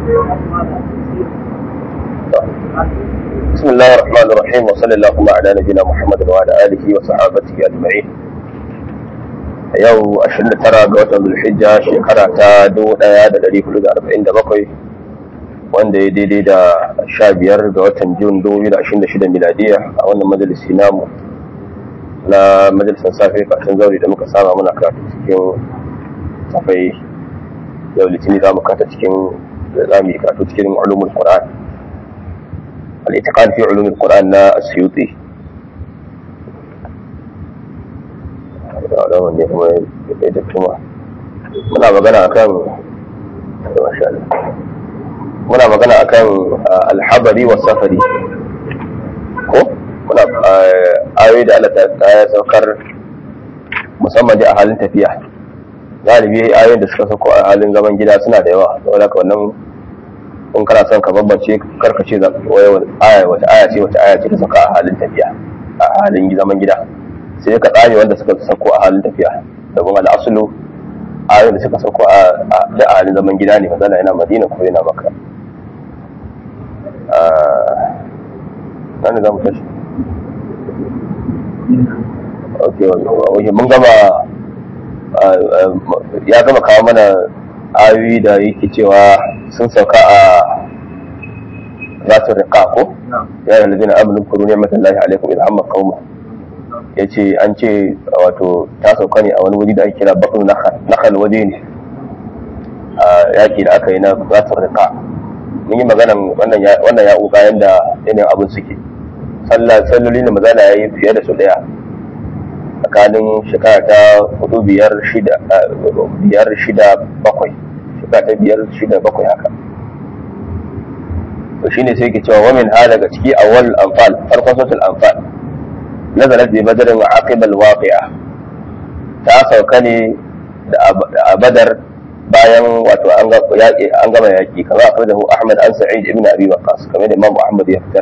بسم الله الرحمن الرحيم وصلى اللهم على نبينا محمد وعلى اله وصحابته اجمعين yau 29 ga watan zulhijja shekara ta 1447 wanda ya daidai da 15 ga watan jun 2026 miladiya a wannan majalisi namu na majalisar safe karshen zauri da muka saba muna karatu cikin safai yau litini za mu kata cikin za mu yi karatu cikin ulumul qur'an al-itiqad fi ulumul qur'an na asyuti alamun ne kuma ya da kuma muna magana akan muna magana akan alhabari wa safari ko muna ayoyi da Allah ta ya saukar musamman da a halin tafiya galibi ayoyin da suka sauko a halin zaman gida suna da yawa saboda haka wannan in kana son ka bambance karkace aya wata aya ce wata aya ce ta sauka a halin tafiya a halin zaman gida sai ka tsame wanda suka sauko a halin tafiya domin al'asulu ayoyin da suka sauko a halin zaman gida ne mazana yana madina ko yana maka nan za mu tashi ok wajen mun gama ya gama kawo mana ayoyi da yake cewa sun sauka a zatun riƙa ko ya yi lalzina aminin kuru ne matallahi alaikum idan hamma kauma ya ce an ce wato ta sauka ne a wani wuri da ake kira bakun nakal waje ne a yaƙi da aka yi na zatun riƙa mun yi maganan wannan ya uka yadda yanayin abin suke salloli da mazana ya yi fiye da su ɗaya tsakanin shekara ta hudu biyar shida biyar shida bakwai shekara ta biyar shida bakwai haka to shine sai ke cewa wamin ha daga ciki awwal anfal farkon sautul anfal nazalat bi badr wa aqib al waqi'a ta sauka ne da a badar bayan wato an gama yaki kamar akhrajahu ahmad an sa'id ibn abi waqas kamar da imam ahmad ya fitar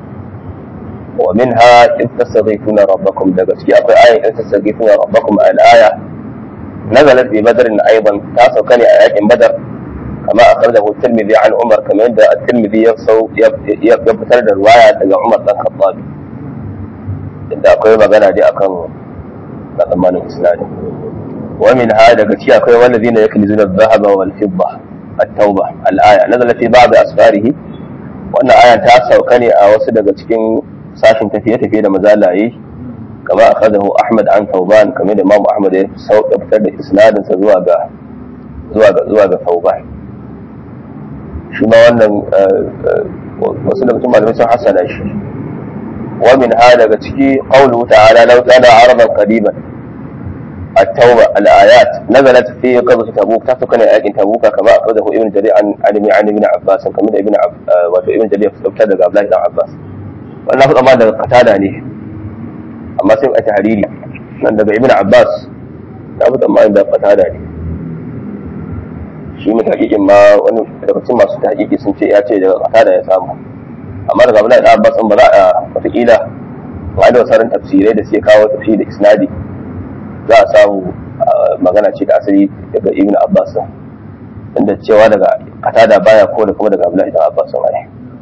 ومنها إذ تستغيثون ربكم دقتي أقول آية إذ تستغيثون ربكم الآية نزلت ببدر أيضا تاسو كان آيات بدر كما أخرجه الترمذي عن عمر كما عند الترمذي يبصو يبتر الرواية لقى عمر بن الخطاب إذا أقول ما قال دي أكن ضمان الإسلام ومن هذا قتي أقول والذين يكنزون الذهب والفضة التوبة الآية نزلت في بعض أسفاره وأن آية تاسو كان أوسد قتكين sashin tafiye-tafiye da mazalaye kama a kadahu ahmad an tauban kamar da imamu ahmad ya fitar da isnadinsa zuwa ga zuwa ga zuwa ga tauban shi ma wannan wasu da mutum malamai sun hasana shi wa min ha daga ciki qawluhu ta'ala law kana araban qadiban التوبة الآيات نزلت في قصة تبوك تحت آيات تبوك كما أخرجه ابن جرير عن عن ابن عباس كما ابن عب ابن جرير ابتدى عبد الله بن عباس wannan faɗa ma daga katada ne amma sai a tahariri nan daga ibn abbas na fi tsammanin da katada ne shi mai hakikin ma wani daga cikin masu hakiki sun ce ya ce daga katada ya samu amma daga abdullahi da abbas ba za a wataƙila ba da wasarin tafsirai da suke kawo tafsiri da isnadi za a samu magana ce da asali daga ibn abbas inda cewa daga katada baya ko da kuma daga abdullahi da abbas ne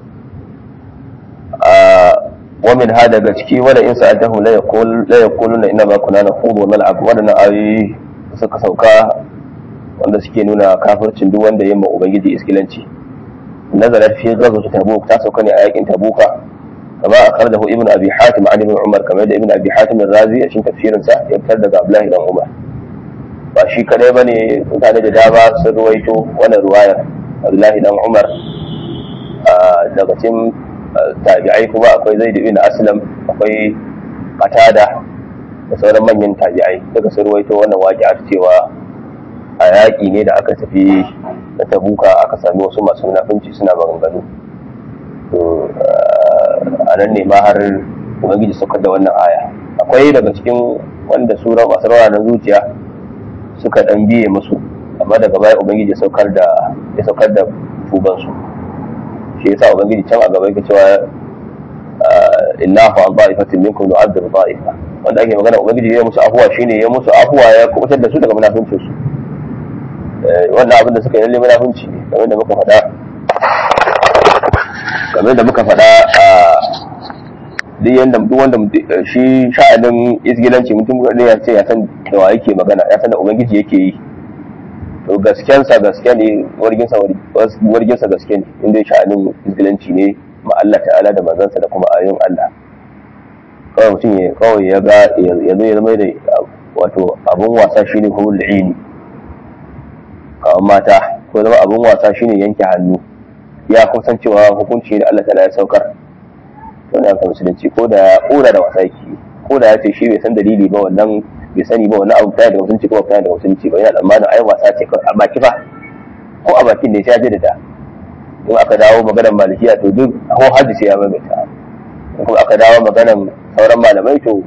ومن هذا gaske wala in sa'atahu la yaqul la yaquluna inna ma kunna nakhudu wa nal'ab wadannan ayoyi suka sauka wanda suke nuna kafircin duk wanda yamma ubangiji iskilanci nazarat fi ghazwat tabuk ta sauka ne a yakin tabuka kama akhrajahu ibnu abi hatim an ibn umar kamar da ibnu abi hatim ar-razi a cikin tafsirin sa ya fitar daga abdullahi dan umar ba shi kadai bane mutane da dama sun ruwaito wannan ruwayar abdullahi dan umar daga cikin tabi'ai kuma akwai zaid ibn aslam akwai qatada da sauran manyan tabi'ai daga sun ruwaito wannan waƙi'a cewa a yaƙi ne da aka tafi na tabuka aka sami wasu masu munafunci suna maganganu to a nan ne ma har ubangiji saukar da wannan aya akwai daga cikin wanda su masu rawa na zuciya suka dan biye musu amma daga baya ubangiji ya saukar da ya saukar da tubansu shi yasa ubangiji can a gaba yake cewa innahu an ba'ifatin minkum nu'adhibu ba'ifa wanda ake magana ubangiji ya musu afuwa shine ya musu afuwa ya kubutar da su daga munafincin su wannan abin da suka yi lalle munafinci ne kamar da muka faɗa kamar da muka faɗa a duk yanda duk wanda shi sha'anin izgilanci mutum ne ya ce ya san da wa yake magana ya san da ubangiji yake yi to gaskensa gaske ne warginsa warginsa gaske ne inda sha'anin izgilanci ne ma Allah ta'ala da manzansa da kuma ayoyin Allah kawai mutum ya kawai ya ga ya zo ya zama da wato abun wasa shine hulul ini kawai mata ko zama abun wasa shine yanke hannu ya kusan cewa hukunci da Allah ta'ala ya saukar to da kan musulunci ko da ya kora da wasa yake ko da ya ce shi bai san dalili ba wannan bai sani ba wannan abu ta daga musulunci ko ta daga musulunci ba yana tsammanin ai wasa ce a baki fa ko a bakin ne sai ya jaddada in aka dawo maganar malikiya to duk ko hajji sai ya maimaita in kuma aka dawo maganar sauran malamai to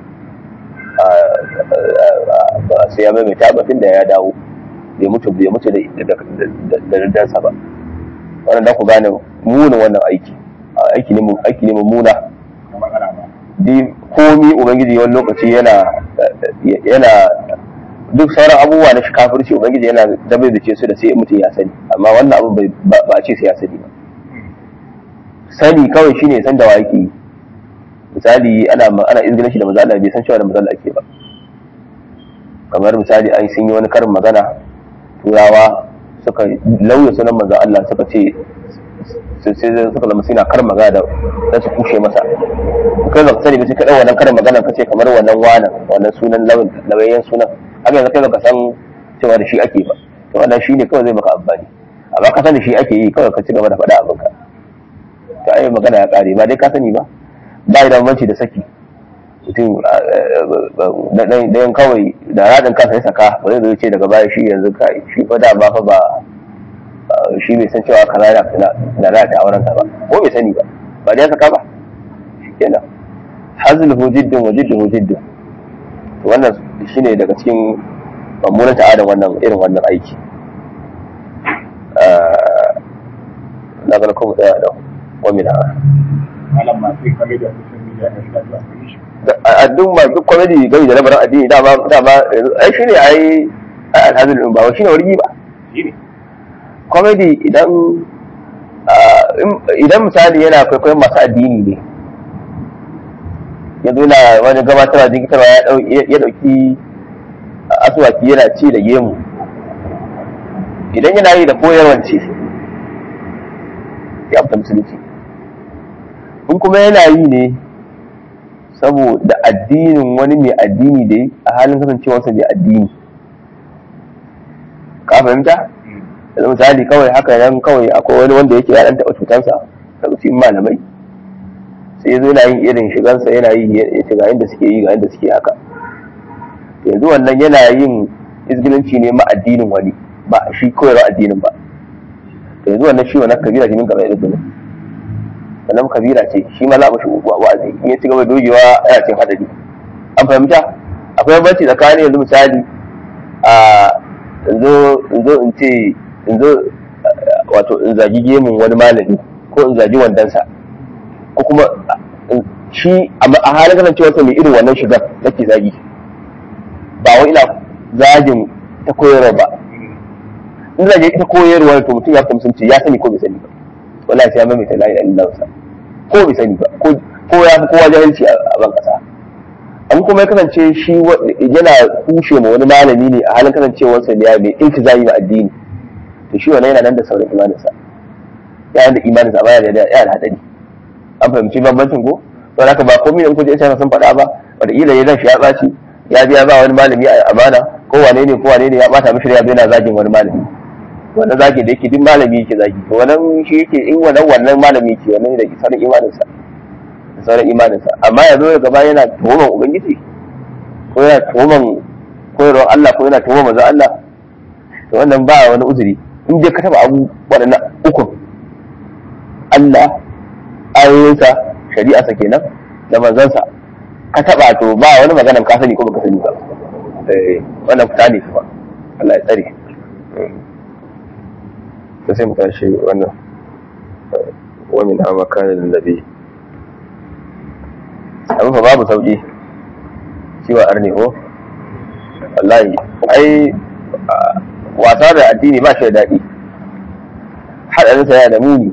sai ya maimaita batun da ya dawo bai mutu bai mutu da daddansa ba wannan da ku gane munin wannan aiki aiki ne aiki ne mummuna di komi ubangiji wani lokaci yana yana duk sauran abubuwa na kafirci ubangiji yana dabai da ce su da sai mutum ya sani amma wannan abu ba a ce sai ya sani ba sani kawai shine san da wa yake yi misali ana ana izgilin shi da maza Allah bai san cewa da maza Allah ake ba kamar misali ai sun yi wani karin magana turawa suka lauya sunan maza Allah suka ce sai suka zama suna karin magana da su kushe masa kai ba sani ba sai ka dau wannan karin magana ka ce kamar wannan wanan wannan sunan lauyan sunan haka yanzu kai baka san cewa da shi ake ba to wannan shine kawai zai maka amfani amma ka sani shi ake yi kawai ka ci gaba da faɗa abinka to ai magana ya kare ba dai ka sani ba ba da bambanci da saki mutum ɗayan kawai da raɗin kansa ya saka ba zai zo ce daga baya shi yanzu ka shi fa da ba fa ba shi bai san cewa kaza na da ta auren ba ko bai sani ba ba da ya saka ba kenan hazil hujiddin wa jiddin hujiddin to wannan shine daga cikin mummunan ta'adar wannan irin wannan aiki na ga kuma tsaya da wamina malam masu kame da social media na shiga zuwa kuri shi a duk ma duk comedy gari da labarin addini dama dama ai shine ai alhazin din ba shine wargi ba shi ne comedy idan idan misali yana kwaikwayon masu addini ne ya zo na wani gabatarwa jikitarwa ya dauki asuwaki yana ci da gemu idan yana yi da koyarwar ce ya fita musulunci in kuma yana yi ne saboda addinin wani mai addini da a halin kasancewarsa mai addini ka fahimta yanzu misali kawai haka nan kawai akwai wani wanda yake ya dan taɓa cutansa daga cikin malamai sai ya zo yana yin irin shigansa yana yi ya ce ga inda suke yi ga inda suke haka yanzu wannan yana yin izgilanci ne ma addinin wani ba shi koyarwa addinin ba to yanzu wannan shi wannan kabira jinin gaba da izgilin wannan kabira ce shi ma za a mashi wa'azi in ya ci gaba dogewa yana cin hadari an fahimta akwai banci tsakanin yanzu misali a yanzu in zo in ce in zo wato in zagi gemun wani malami ko in zagi wandansa ko kuma shi a halin kasancewarsa mai irin wannan shigar nake zagi ba wai ina zagin ta koyarwa ba in zage ita koyarwa to mutum ya fita musulunci ya sani ko bai sani ba wallahi sai ya maimaita la ilaha illallah ko bai sani ba ko ya fi kowa jahilci a ban kasa an kuma ya kasance shi yana kushe ma wani malami ne a halin kasancewarsa ne mai iltizami ma addini to shi wannan yana nan da sauran imaninsa yana da imaninsa amma yana da hadari an fahimci bambancin ko to haka ba komai in kuje sai sun faɗa ba wataƙila ya zan shi ya ɓaci ya biya ba wani malami a amana ko wane ne ko wane ne ya ɓata mishi ya yana zagin wani malami wannan zagi da yake duk malami yake zagi to wannan shi yake in wannan wannan malami yake wannan da sauran imaninsa da sauran imaninsa amma ya zo ya gaba yana tuhuman ubangiji ko yana tuhuman koyarwar Allah ko yana tuhuman manzon Allah to wannan ba wani uzuri in je ka taba abu waɗannan ukun Allah ayoyinsa shari'arsa kenan da manzansa ka taba to ba wani maganan ka sani ko baka sani ba eh wannan fita ne kuma Allah ya tsare to sai mu tashi wannan wa min ha makanin nabi abin fa babu sauki ciwa arni ko wallahi ai wasa da addini ba shi da daɗi haɗarinsa yana da muni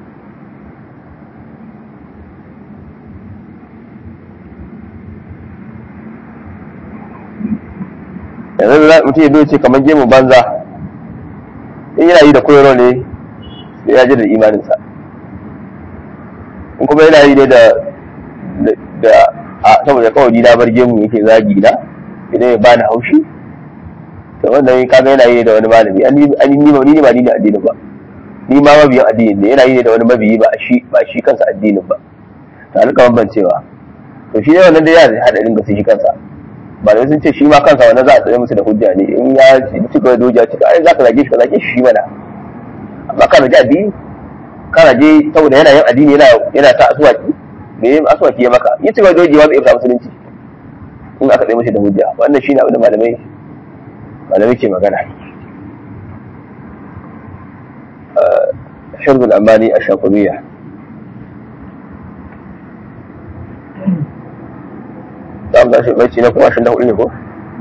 yanzu za mutum ya biyo ce kamar gemu banza in yana yi da koyarwa ne sai ya ji da imaninsa in kuma yana yi ne da da a saboda kawai na bar gemu yake zagi na idan ya bani haushi to wannan kaga yana yi da wani malami an ni ni ba ni ba ni ne addinin ba ni ma mabiyin addinin ne yana yi da wani mabiyi ba shi ba shi kansa addinin ba to an ka bambancewa to shi ne wannan da ya hadarin ga shi kansa malamai sun ce shi ma kansa wannan za a tsaye musu da hujja ne in ya ci gaba da hujja cika ai za ka zage shi ka zage shi mana amma ka zage addini ka zage saboda yana yin addini yana yana ta asuwaki me yin asuwaki ya maka yi ci gaba da hujja zai iya musulunci in aka tsaye musu da hujja wannan shine abin da malamai malamai ke magana حرب الأماني الشاطبية za mu tashi baici na kuma ashirin da hudu ne ko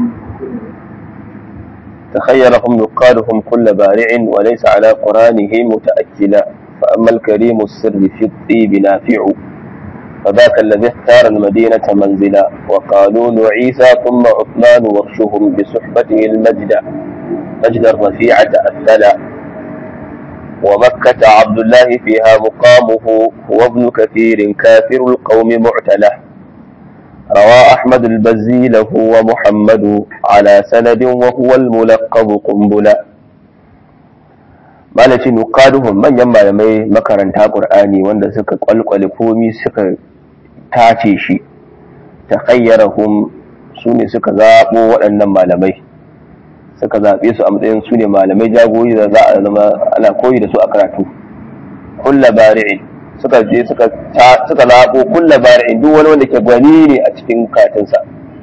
تخيرهم نقادهم كل بارع وليس على قرانه متأكلا فأما الكريم السر في الطيب نافع فذاك الذي اختار المدينة منزلا وقالون عيسى ثم عثمان وغشهم بصحبته المجد مجد الرفيعة أثلا ومكة عبد الله فيها مقامه هو ابن كثير كافر القوم معتله روى أحمد البزي له ومحمد على سند وهو الملقب قنبلا malaci nuqaduhum manyan malamai makaranta qur'ani wanda suka kwalkwale komi suka tace shi takhayyarahum sune suka zabo waɗannan malamai suka zabe su a matsayin su ne malamai jagori da za a zama ana koyi da su a karatu kulla bari'in suka je suka suka labo kulla bari'in duk wani wanda ke gwani ne a cikin katinsa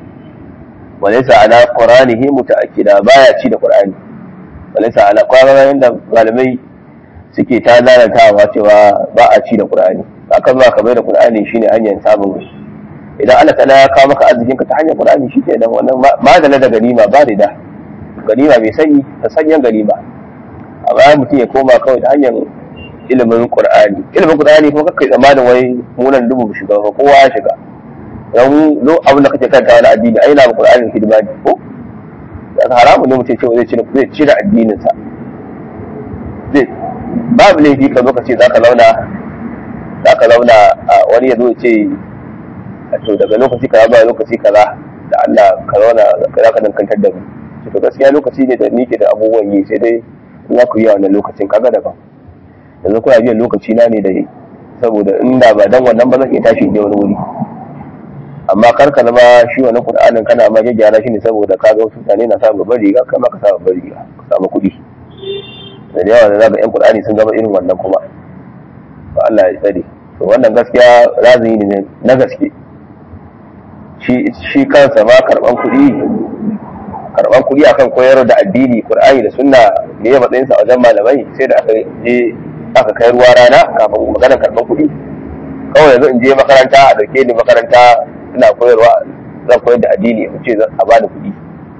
walaysa ala qur'anihi muta'akkida baya ci da qur'ani walaysa ala qur'ani da malamai suke ta lalatawa cewa ba a ci da qur'ani haka zuwa ka bai da qur'ani shine hanyar samun idan Allah ta'ala ya kawo maka arzikin ka ta hanyar qur'ani shi ke nan wannan madala da ganima ba da ganima mai sanyi ta sanyan ganima amma mutum ya koma kawai ta hanyar ilimin qur'ani ilimin qur'ani kuma kakkai tsammanin wai munan dubu shiga ba kowa ya shiga don lo abin da kake kanta wani addini ai na ba qur'ani hidima ne ko da haramu ne mutum cewa zai cire zai cire addinin sa zai babu laifi ka zo ka ce zaka launa zaka launa wani ya zo ya ce to daga lokaci kaza zuwa lokaci kaza da Allah ka zauna za ka dankantar da mu to gaskiya lokaci ne da ni ke da abubuwan yi sai dai za ku yi a wannan lokacin kaga daban yanzu kuna biyan lokaci na ne da saboda inda ba dan wannan ba zan iya tashi je wani wuri amma kar ka zama shi wannan qur'anin kana ma gyara shi ne saboda ka ga wasu mutane na sa babbar riga kai ma ka sa babbar riga ka samu kuɗi da yawa da zaka yan qur'ani sun zama irin wannan kuma to Allah ya tsare to wannan gaskiya razini ne na gaske shi shi kansa ma karban kuɗi karban kuɗi akan koyar da addini qur'ani da sunna ne ya matsayinsa a wajen malamai sai da aka je aka kai ruwa rana kafin maganar karban kuɗi kawai yanzu in je makaranta a dauke ni makaranta ina koyarwa zan koyar da addini in ce a bani kuɗi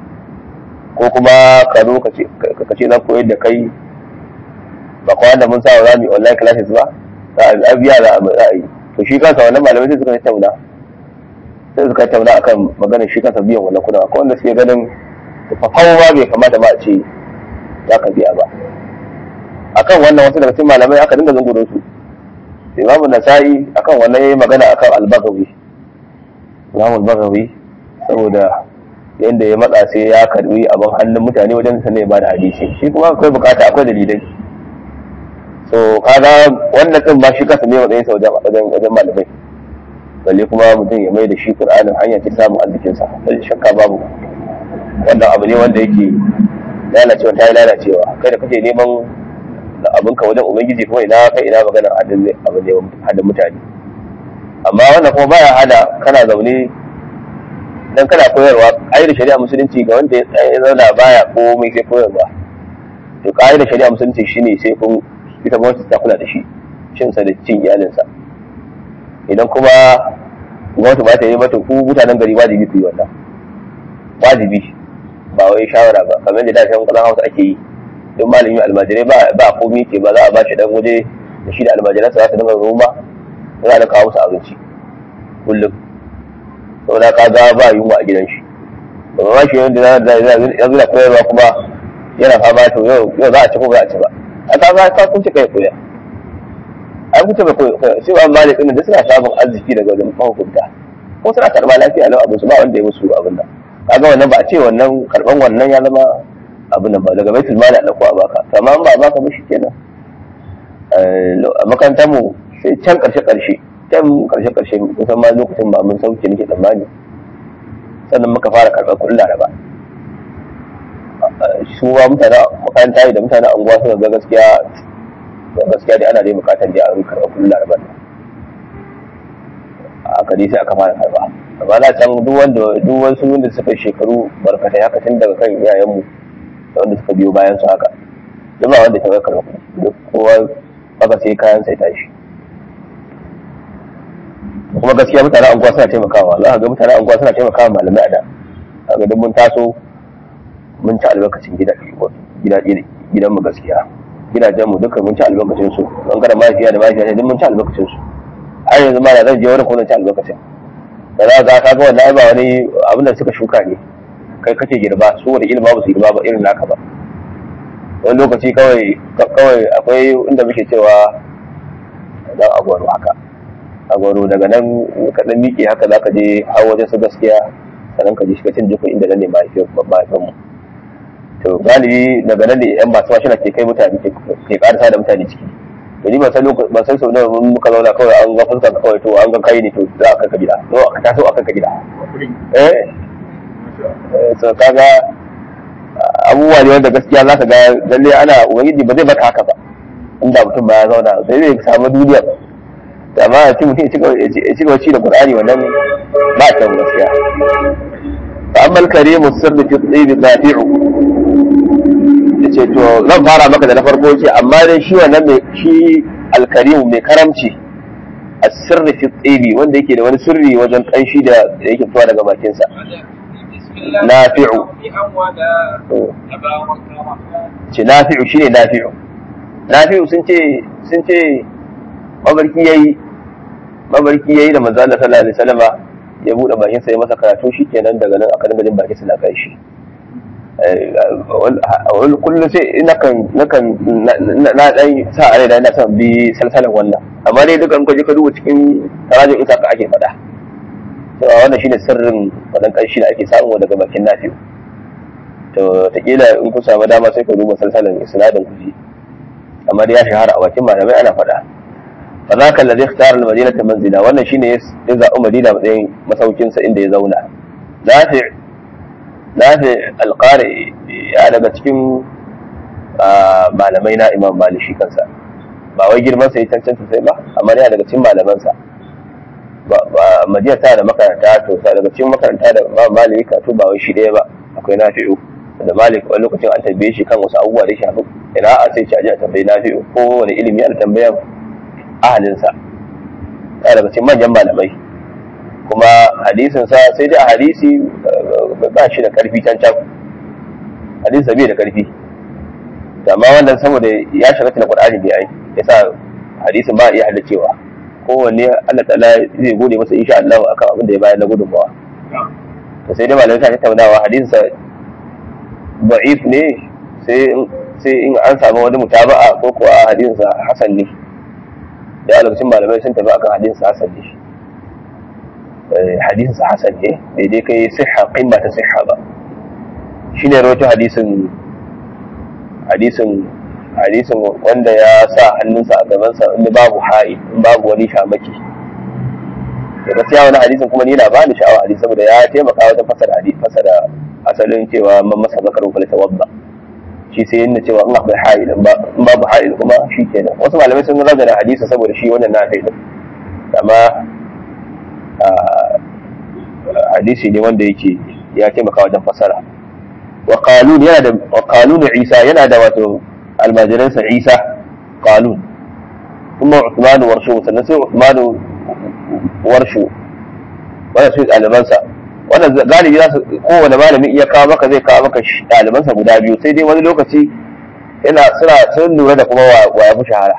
ko kuma ka zo ka ce zan koyar da kai ba kwa da mun sa za mu yi online classes ba a biya da a yi to shi kansa wannan malamai sai suka tattauna sai suka tattauna akan maganar shi kansa biyan wannan kuɗin akwai wanda suke ganin fafawa ba bai kamata ba a ce za ka biya ba akan wannan wasu daga cikin malamai aka dinga zungurin su imamu nasa'i akan wannan yayi magana akan al-bagawi imamu al-bagawi saboda yanda ya matsa sai ya karbi abin hannun mutane wajen sa ne ba da hadisi shi kuma akwai bukata akwai dalilai so kaga wannan din ba shi kasa ne matsayin sa wajen wajen wajen malamai balle kuma mutum ya mai da shi qur'anin hanya ta samun arzikin sa balle shakka babu wannan abu ne wanda yake lalacewa ta yi lalacewa kai da kake neman abinka wajen ubangiji kuma ina kai ina maganar hadin abin ne hadin mutane amma wannan kuma baya hada kana zaune dan kana koyarwa da shari'a musulunci ga wanda ya zauna baya komai sai koyarwa to da shari'a musulunci shine sai kun ita gwamnati ta kula da shi cin sa da cin iyalinsa idan kuma gwamnati ba ta yi mata ku mutanen gari wajibi ku yi wannan wajibi ba wai shawara ba kamar da dashen kasan hausa ake yi in malami almajirai ba ba komai ke ba za a ba shi dan waje da shi da almajiransa za su dinga noma za a kawo musu abinci kullum saboda ka ga ba yunwa a gidan shi ba ma shi yanda yanzu da koyarwa kuma yana fama to yau yau za a ci ko ba a ci ba a ka ga ka kun ci kai koya an kuce ba koya shi ba malik din da suna samun arziki daga wajen mahukunta ko suna karba lafiya lau abin su ba wanda ya musu abin nan kaga wannan ba a ce wannan karban wannan ya zama abin nan ba daga baitul mali a dauko a baka amma ba a baka ba kenan a makarantar mu sai can karshe karshe can karshe karshe kusan ma lokacin ba mun sauke nake tsammani sannan muka fara karɓar kuɗin laraba su ba mutane makaranta da mutane anguwa suka ga gaskiya gaskiya dai ana dai bukatar dai a karɓar kuɗin laraba aka dai sai aka fara karɓa amma na can duk wanda duk wasu wanda suka shekaru barkatai haka tun daga kan iyayenmu da wanda suka biyo bayan su haka duk ba wanda ta ga karɓa kuɗi duk kowa aka sai kayan sai tashi kuma gaskiya mutane anguwa suna taimakawa za ka ga mutane anguwa suna taimakawa malamai a da kaga duk mun taso mun ci albarkacin gida gida gidan mu gaskiya gidajen mu duka mun ci albarkacin su bangaren mahaifiya da mahaifiya duk mun ci albarkacin su har yanzu ma da zan je wani kuma ci albarkacin da za ka kaga wannan ba wani abin da suka shuka ne kai kake girba su wani ilma ba su girba ba irin naka ba wani lokaci kawai kawai akwai inda muke cewa dan agwaro haka agwaro daga nan ka dan miƙe haka za ka je har wajen su gaskiya sannan ka je shiga cin jikun inda nan ne mahaifin mu to galibi daga nan ne yan masu mashina ke kai mutane ke karasa da mutane ciki to ni ban san ban san sau nawa mun muka zauna kawai an ga fuskar ka kawai to an ga kai ne to za a kai ka gida to ka taso a kai ka gida eh so kaga abubuwa ne wanda gaskiya za ka ga lalle ana ubangiji ba zai baka haka ba inda mutum ba ya zauna sai zai samu duniyar da amma a ci mutum ya ci gaba ci da qur'ani wannan ba ta gaskiya fa amma al-karimu sirri fi tsibi nafi'u yace to zan fara maka da na farko ce amma dai shi wannan mai shi al-karimu mai karamci as-sirri fi tsibi wanda yake da wani sirri wajen kanshi da yake fitowa daga bakinsa nafi'u ce nafi'u shine nafi'u nafi'u sun ce sun ce mabarki yayi mabarki yayi da manzo Allah sallallahu alaihi wasallama ya bude bakin sa ya masa karatu shikenan daga nan aka dinga jin bakin sa na kai shi wani kullum sai nakan nakan na dan sa a rai da ina son bi salsalan wannan amma dai dukan ka je ka duba cikin tarajin isa ka ake faɗa cewa wannan shine sirrin wannan ƙarshi da ake samu daga bakin nafi'u to taƙila in ku samu dama sai ka duba salsalan isnadin ku ji amma dai ya shahara a bakin malamai ana faɗa fa zaka allazi ikhtara al-madinata manzila wannan shine ya zaɓi madina matsayin masaukin sa inda ya zauna nafi nafi al-qari ya daga cikin malamai na imam malik shi kansa ba wai girman sa ya cancanta sai ba amma ya daga cikin malaman sa madina ta da makaranta to sa daga cikin makaranta da imam malik ka to ba wai shi ɗaya ba akwai nafi'u da malik wani lokacin an tambaye shi kan wasu abubuwa da shafi ina a sai caji a tambayi nafi'u ko wani ilimi ana tambayan ahalinsa ta daga cikin manyan malamai kuma hadisin sa sai dai a hadisi ba shi da karfi can can hadisin bai da karfi amma wannan saboda ya shiga cikin qur'ani bai ai yasa hadisin ba iya haddacewa kowanne Allah ta'ala zai gode masa insha Allah akan abin da ya bayar na gudunmawa to sai dai malamai ta tattaunawa hadisin sa da'if ne sai sai in an samu wani mutaba'a ko kuwa hadisin sa hasan ne da lokacin malamai sun tafi akan hadisin sa hasan ne hadisin sa hasan ne daidai kai sihha qimma ta sihha ba shine rawaito hadisin hadisin hadisin wanda ya sa hannunsa a gabansa inda babu ha'i in babu wani shamaki da gaskiya wani hadisin kuma ni na ba ni sha'awa hadisi saboda ya taimaka wajen fasara hadisi fasara asalin cewa man masa zakaru fa tawabba shi sai yana cewa in akwai ha'il in babu ha'il kuma shi kenan wasu malamai sun ragana hadisi saboda shi wannan na kai amma hadisi ne wanda yake ya taimaka wajen fasara wa qalun yana da wa qalun isa yana da wato almajiransa isa qalun kuma Uthman warshu sannan sai Uthman warshu wannan sai ɗalibansa wannan galibi za su kowane malami iya kawo maka zai kawo maka ɗalibansa guda biyu sai dai wani lokaci ina suna sun lura da kuma wa ya fi shahara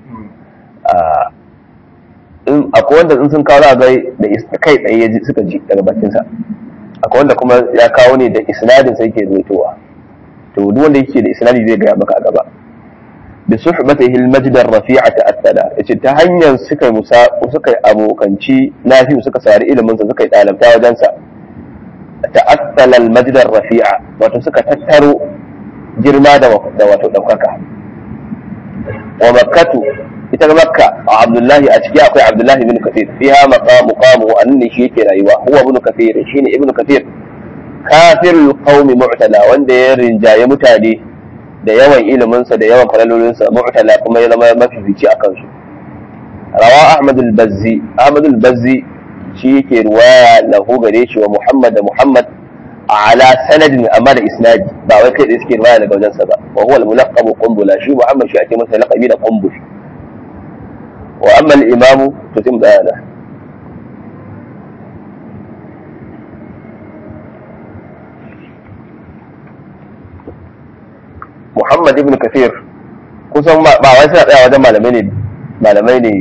akwai wanda in sun kawo za ga da kai tsaye ya ji suka ji daga bakinsa akwai wanda kuma ya kawo ne da isnadin sai ke zuwa to duk wanda yake da isnadi zai gaya maka a gaba bi suhbatihi al-majd ar-rafi'a ta'attala yace ta hanyar suka musa suka yi abokanci nafi suka sari ilimin sa suka yi dalabta wajen sa ta'attala al-majd ar-rafi'a wato suka tattaro girma da wato daukaka wa makkatu ita makka a abdullahi a ciki akwai abdullahi ibn kathir fiha maqamu qamu anni shi yake rayuwa huwa ibn kathir shine ibn kathir kafirul qaumi mu'tala wanda ya rinjaye mutane da yawan iliminsa da yawan falalolinsa mu'tala kuma ya zama mafifici a kansu rawa ahmad al-bazzi ahmad al-bazzi shi yake ruwaya lahu gare shi wa muhammad da muhammad ala sanadin amma da isnadi ba wai kai da suke ruwaya daga wajensa ba wa huwa al-mulaqqab qumbula shi muhammad shi ake masa laqabi da qumbul wa amma al-imam to sai mu tsaya Muhammad ibn Kathir kusan ba wai suna tsaya wajen malamai ne malamai ne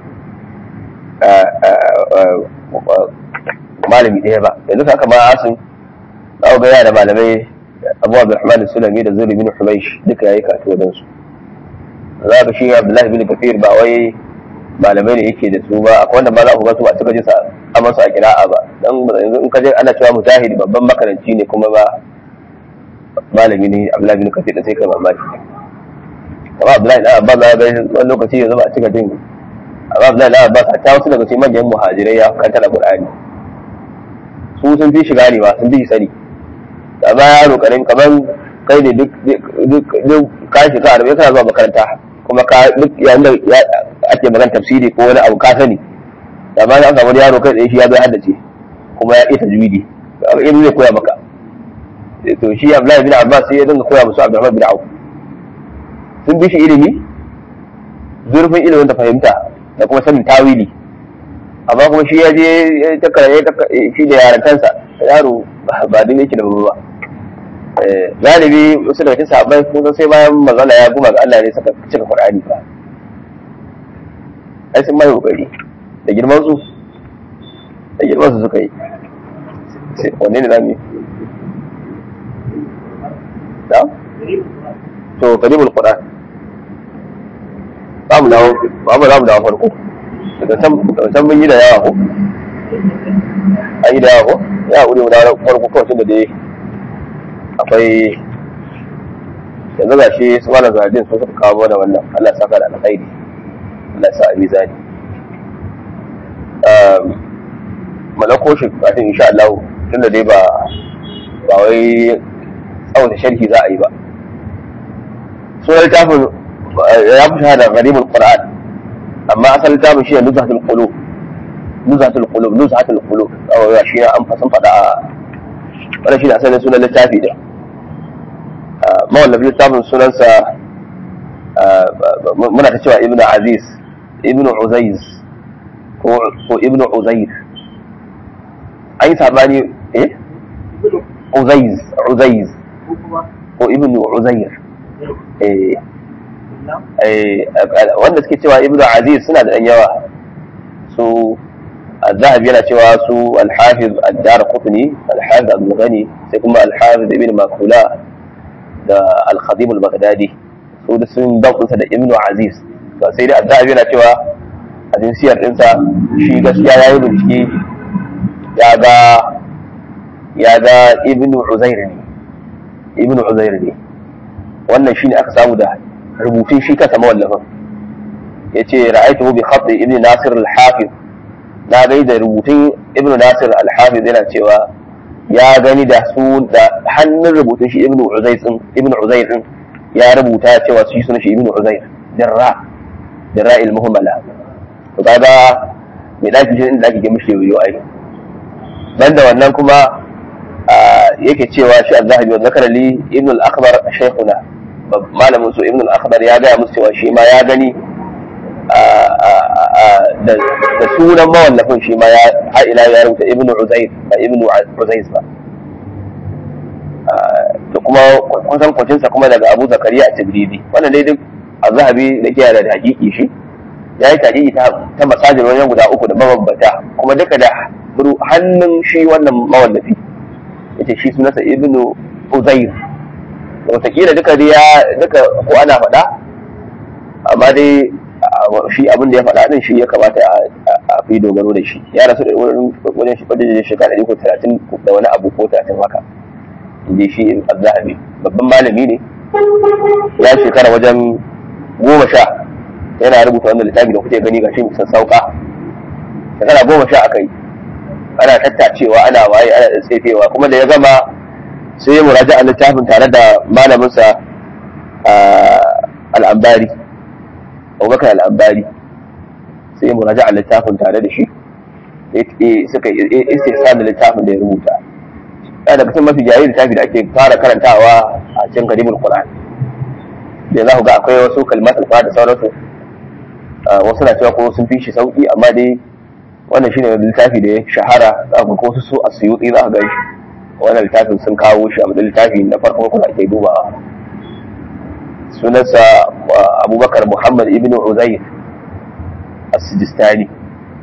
malami ɗaya ba yanzu haka ma asin za ga yana da malamai Abu Abdurrahman Sulami da Zuri bin Humaysh duka yayi karatu wajen su za ka shi Abdullahi bin Kathir ba wai malamai ne yake da su ba akwai wanda ma za ku ga su ba cika ji sa amma su a kira'a ba dan yanzu in ka je ana cewa mujahid babban makaranci ne kuma ba malami ne Abdullahi bin Kathir da sai kai mamaki amma Abdullahi da Abbas ya ga wani lokaci yanzu ba a cika jin amma Abdullahi da Abbas ta wasu daga cikin manyan muhajirai ya kanta da Qur'ani su sun fi shiga ne ba sun fi sani amma yaro karin kaman kai ne duk duk ka shiga arabe kana zuwa makaranta kuma ka duk yayin da ake magana tafsiri ko wani abu ka sani amma an samu yaro kai tsaye shi ya bai haddace kuma ya iya tajwidi in zai koya maka to shi Abdullahi bin Abbas sai ya dinga koya musu Abdurrahman bin Auf sun bi shi ilimi zurfin ilimin da fahimta da kuma sanin tawili amma kuma shi ya je ya takara shi da yarantansa yaro ba din yake da ba galibi wasu daga cikin sahabbai kun sai bayan mazala ya guma ga Allah ne saka cika Qur'ani ba ai sun mai kokari da girman su da girman su suka yi wanne ne zamu yi da to kalimul qur'an za mu dawo ba mu za mu dawo farko daga can daga can mun yi da yawa ko an yi da yawa ko ya wuri mu dawo farko kawai tun da dai akwai yanzu ga shi su malam zahadin sun suka kawo mana wannan Allah ya saka da alkhairi Allah ya sa a mizani malako shi kafin insha Allah tunda dai ba ba wai tsawon sharhi za a yi ba sunan littafin ya fi shahada gharibul qur'an amma asalin littafin shi ne nuzhatul qulub nuzhatul qulub nuzhatul qulub awa shi ne an fasan fada a wannan shi ne asalin sunan littafi da mawallafin littafin sunansa muna ta cewa ibnu aziz ibnu uzaiz ko ibnu uzair an yi sabani eh uzaiz uzaiz ko ibnu uzair wanda suke cewa ibnu aziz suna da ɗan yawa su الذهب yana cewa su alhafiz ad-dar qutni alhafiz abdul ghani sai kuma alhafiz ibn makula da al-khatib al-baghdadi su da sun daukunsa da ibnu aziz to sai dai az-zahabi yana cewa a jinsiyar dinsa shi gaskiya yayi bincike ya ga ya ga ibnu uzair ne ibnu uzair ne wannan shine aka samu da rubutun shi kansa mawallafin yace ra'aytuhu bi khat ibn nasir al-hafiz na gai da rubutun ibn nasir al-hafiz yana cewa ya gani da su da hannun rubutun shi ibn uzair din ibn uzair din ya rubuta cewa shi sunan shi ibn uzair dirra dirra al-muhammala to kaga mai daki shi inda ake ga mishi yoyo ai banda wannan kuma yake cewa shi az-zahabi wa zakara li ibn al-akhbar shaykhuna malamin su ibn al-akhbar ya ga musu cewa shi ma ya gani da sunan mawallafin shi ma ya ila ya rubuta ibnu uzair ba ibnu uzaiz ba to kuma kusan kwacinsa kuma daga abu zakariya a tabridi wannan dai duk a zahabi da ke da hakiki shi ya yi hakiki ta masajin wajen guda uku da mabambata kuma duka da hannun shi wannan mawallafi yace shi sunansa ibnu uzair wataƙila duka dai ya duka ko ana faɗa amma dai shi abin da ya faɗa din shi ya kamata a fi dogaro da shi ya rasu da wajen shi wajen shekara ɗari ko talatin da wani abu ko talatin haka inda shi zahabi babban malami ne ya shekara wajen goma sha yana rubuta wannan littafi da kuke gani ga shi sassauka shekara goma sha aka yi ana tattacewa ana waye ana tsefewa kuma da ya gama sai ya muraja a littafin tare da malaminsa al'ambari abubakar al'ambari sai ya muraja a littafin tare da shi suka istisa da littafin da ya rubuta yana daga cikin mafi jayi littafi da ake fara karantawa a cikin karimul qur'an da za ku ga akwai wasu kalmat alfa da sauransu wasu na cewa ko sun fi shi sauki amma dai wannan shine littafi da ya shahara za ku ko su a suyuti za ka ga shi wannan littafin sun kawo shi a matsayin littafi na farko kuma ake dubawa sunansa abubakar muhammad ibn uzair as-sijistani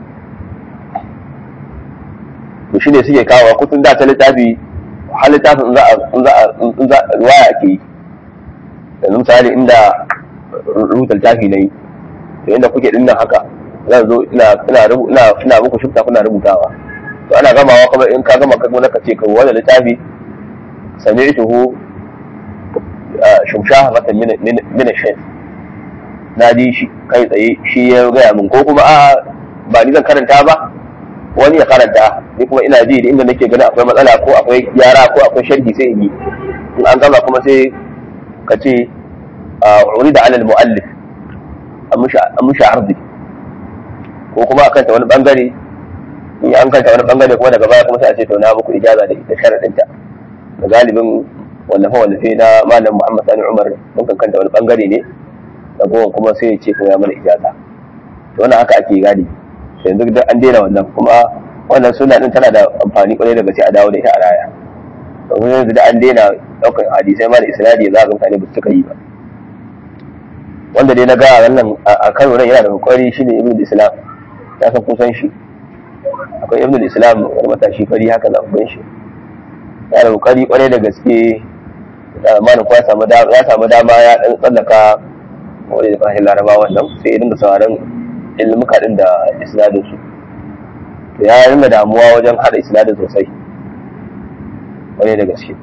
to shine suke kawo kutun da ta littafi har littafin in za a ruwaya ake yi yanzu misali inda rubuta littafi na yi to inda kuke dinnan haka zan zo ina muku shifta kuna rubutawa to ana gamawa kuma in ka gama kuma ka ce ka wani littafi sami'tuhu shumshaha mata min ash na ji shi kai tsaye shi ya gaya min ko kuma a ba ni zan karanta ba wani ya karanta ni kuma ina ji da inda nake ganin akwai matsala ko akwai gyara ko akwai sharhi sai in yi in an gama kuma sai ka ce wani da alal mu'allif an mushi arzi ko kuma akan ta wani bangare in an kanta wani bangare kuma daga baya kuma sai a ce to na muku ijaza da ita sharadinta da galibin wallafe wallafe na malam muhammad sani umar mun kan kanta wani bangare ne da goma kuma sai ya ce ko ya mana ijaza to wannan haka ake gadi yanzu duk an daina wannan kuma wannan suna din tana da amfani kwarai daga sai a dawo da ita a raya domin yanzu da an daina daukar hadisai ma da isnadi za ga mutane ba su cika yi ba wanda dai na ga wannan a kano nan yana da kokari shine ibnu islam ya san kusan shi akwai ibnu islam wani matashi fari haka za ku shi yana da kokari kwarai da gaske malam ko ya samu ya samu dama ya dan tsallaka wani da kasashen laraba wannan sai ya dinga sauraron ilmuka din da isnadin su to ya rinda damuwa wajen hada isnadin sosai wani da gaske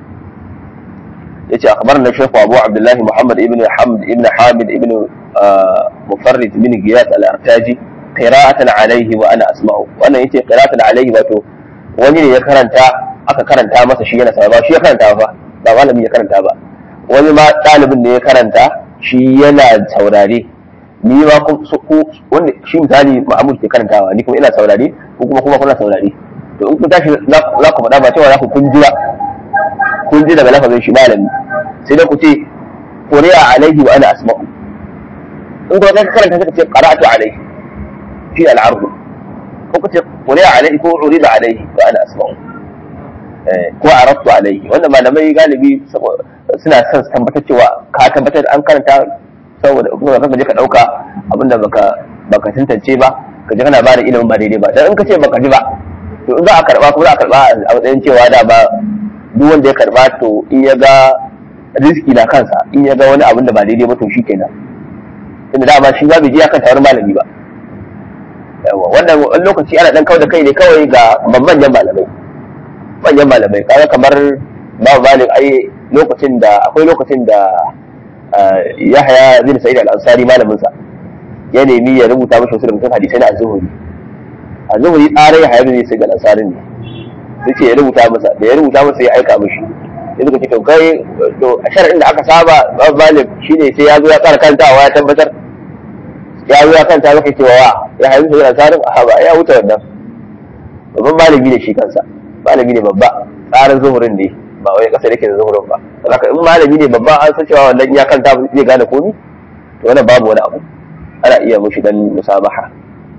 yace akhbarna shaykh Abu Abdullah Muhammad ibn Hamd ibn Hamid ibn Mufarrid ibn Giyas al-Artaji qira'atan alayhi wa ana asma'u wannan yace qira'atan alayhi wato wani ne ya karanta aka karanta masa shi yana ba shi ya karanta ba ba malami ya karanta ba wani ma ɗalibin ne ya karanta shi yana saurare ni ma wanda shi misali Mahmud ke karantawa ni kuma ina saurare ko kuma kuma kuna saurare to in kun tashi za ku faɗa ba cewa za ku kun jira kun ji daga lafazin shi malami sai dai ku ce quri'a alaihi wa ana asma'u in kuma ka karanta sai ka ce qara'atu alaihi fi al-ard ko ku ce quri'a alaihi ko urida alaihi wa ana asma'u ko arabtu alaihi wannan malamai galibi suna son su tabbatar cewa ka tabbatar an karanta saboda kuma ka je ka dauka abinda baka baka tantance ba ka je kana bada ilimin ba daidai ba dan in ka ce baka ji ba to in za a karba kuma za a karba a matsayin cewa da ba duk wanda ya karba to in ya ga riski na kansa in ya ga wani abin da ba daidai ba to shi kenan tunda dama shi ba bai je akan tawar malami ba yawa wannan wani lokaci ana dan kawai da kai ne kawai ga manyan malamai manyan malamai kaga kamar babu malik ai lokacin da akwai lokacin da Yahya bin Sa'id al-Ansari malamin sa ya nemi ya rubuta mashi wasu rubutun hadisai na az-Zuhri az-Zuhri tsare Yahya bin Sa'id al-Ansari ne sai ya rubuta masa da ya rubuta masa ya aika mishi ya suka ce to kai to a shar'in da aka saba babu malik shine sai ya zo ya tsara kantawa ya tabbatar ya zo ya kanta maka cewa wa ya haifu sai al-Ansari a ba ya wuce wannan babban malami ne shi kansa malami ne babba tsarin zuhurin ne ba wai kasa yake da zuhurin ba saboda in malami ne babba an san cewa wannan ya kanta zai gane komi to wannan babu wani abu ana iya mushi dan musabaha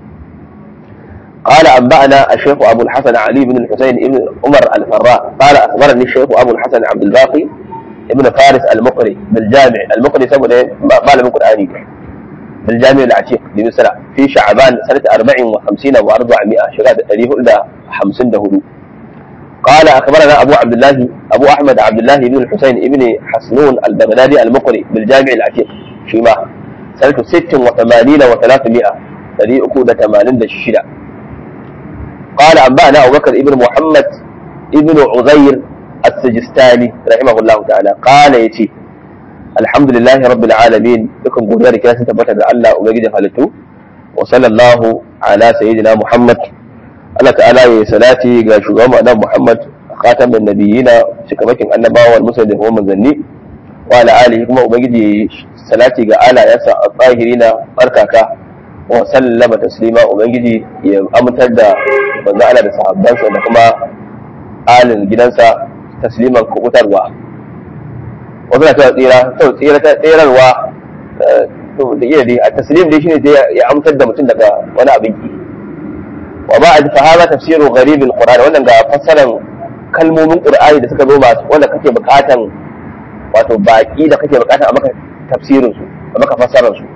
قال أنبأنا الشيخ أبو الحسن علي بن الحسين بن عمر الفراء قال أخبرني الشيخ أبو الحسن عبد الباقي ibn faris al-muqri bil jami' al-muqri saboda malamin qur'ani bil jami' al-atiq bi misra fi sha'ban sanata 54 wa 400 shekara 454 قال اخبرنا ابو عبد الله ابو احمد عبد الله بن الحسين بن حسنون البغدادي المقري بالجامع العتيق فيما سنة 86 و300 الذي أكود 80 الشدة قال أنبأنا أبو بكر ابن محمد ابن عزير السجستاني رحمه الله تعالى قال يتي الحمد لله رب العالمين لكم قول ذلك لا تثبت الله وبجد فلتو وصلى الله على سيدنا محمد Allah ta'ala ya salati ga shugaban annabi Muhammad khatamin nabiyina shikamakin annabawa wal musulmi da manzanni wa ala alihi kuma ubangiji salati ga alayansa a tsahirina barkaka wa sallama taslima ubangiji ya amintar da manzo Allah da sahabbansa da kuma alin gidansa tasliman kubutarwa wasu na cewa tsira to tsira ta tsirarwa to da iya dai a taslim dai shine ya amintar da mutum daga wani abin ki wa ba a fa hada tafsiru gharib alquran wannan ga fassaran kalmomin qur'ani da suka zo ba wanda kake bukatan wato baki da kake bukatan a maka tafsirin su a maka fassarar su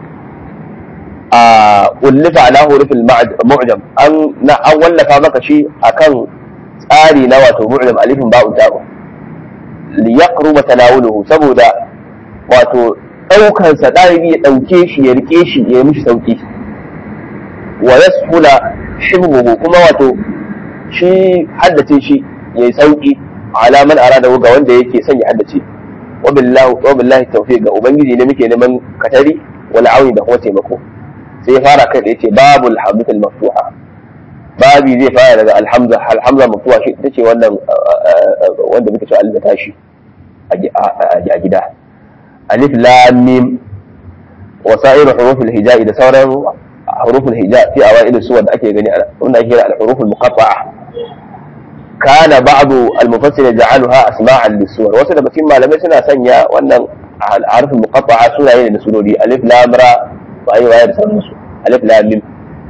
a ullifa ala hurufil mu'jam an na an wallafa maka shi akan tsari na wato mu'jam alifin ba'u ta'u li yaqruba tanawuluhu saboda wato daukan sa dalibi ya dauke shi ya rike shi ya yi mishi sauki wa yasfula hibbuhu kuma wato shi haddace shi yayi sauki ala man arada ga wanda yake son ya haddace wa billahi wa billahi tawfiq ga ubangiji ne muke neman katari wal auni da kuma taimako sai fara kai da yace babul hamdatul maftuha babi zai fara daga alhamza alhamza maftuha shi ita ce wannan wanda muke cewa alif tashi a gida alif lam mim wa sa'ir huruful hijai da sauran huruful hijai fi awail suwar da ake gani wannan ake kira al-huruful muqatta'a kana ba'du al-mufassir ja'alaha asma'an lis-suwar wasu daga cikin malamai suna sanya wannan harfin muqatta'a sunaye ne da surori alif lam ra wa ayi waya da sauransu alif lam mim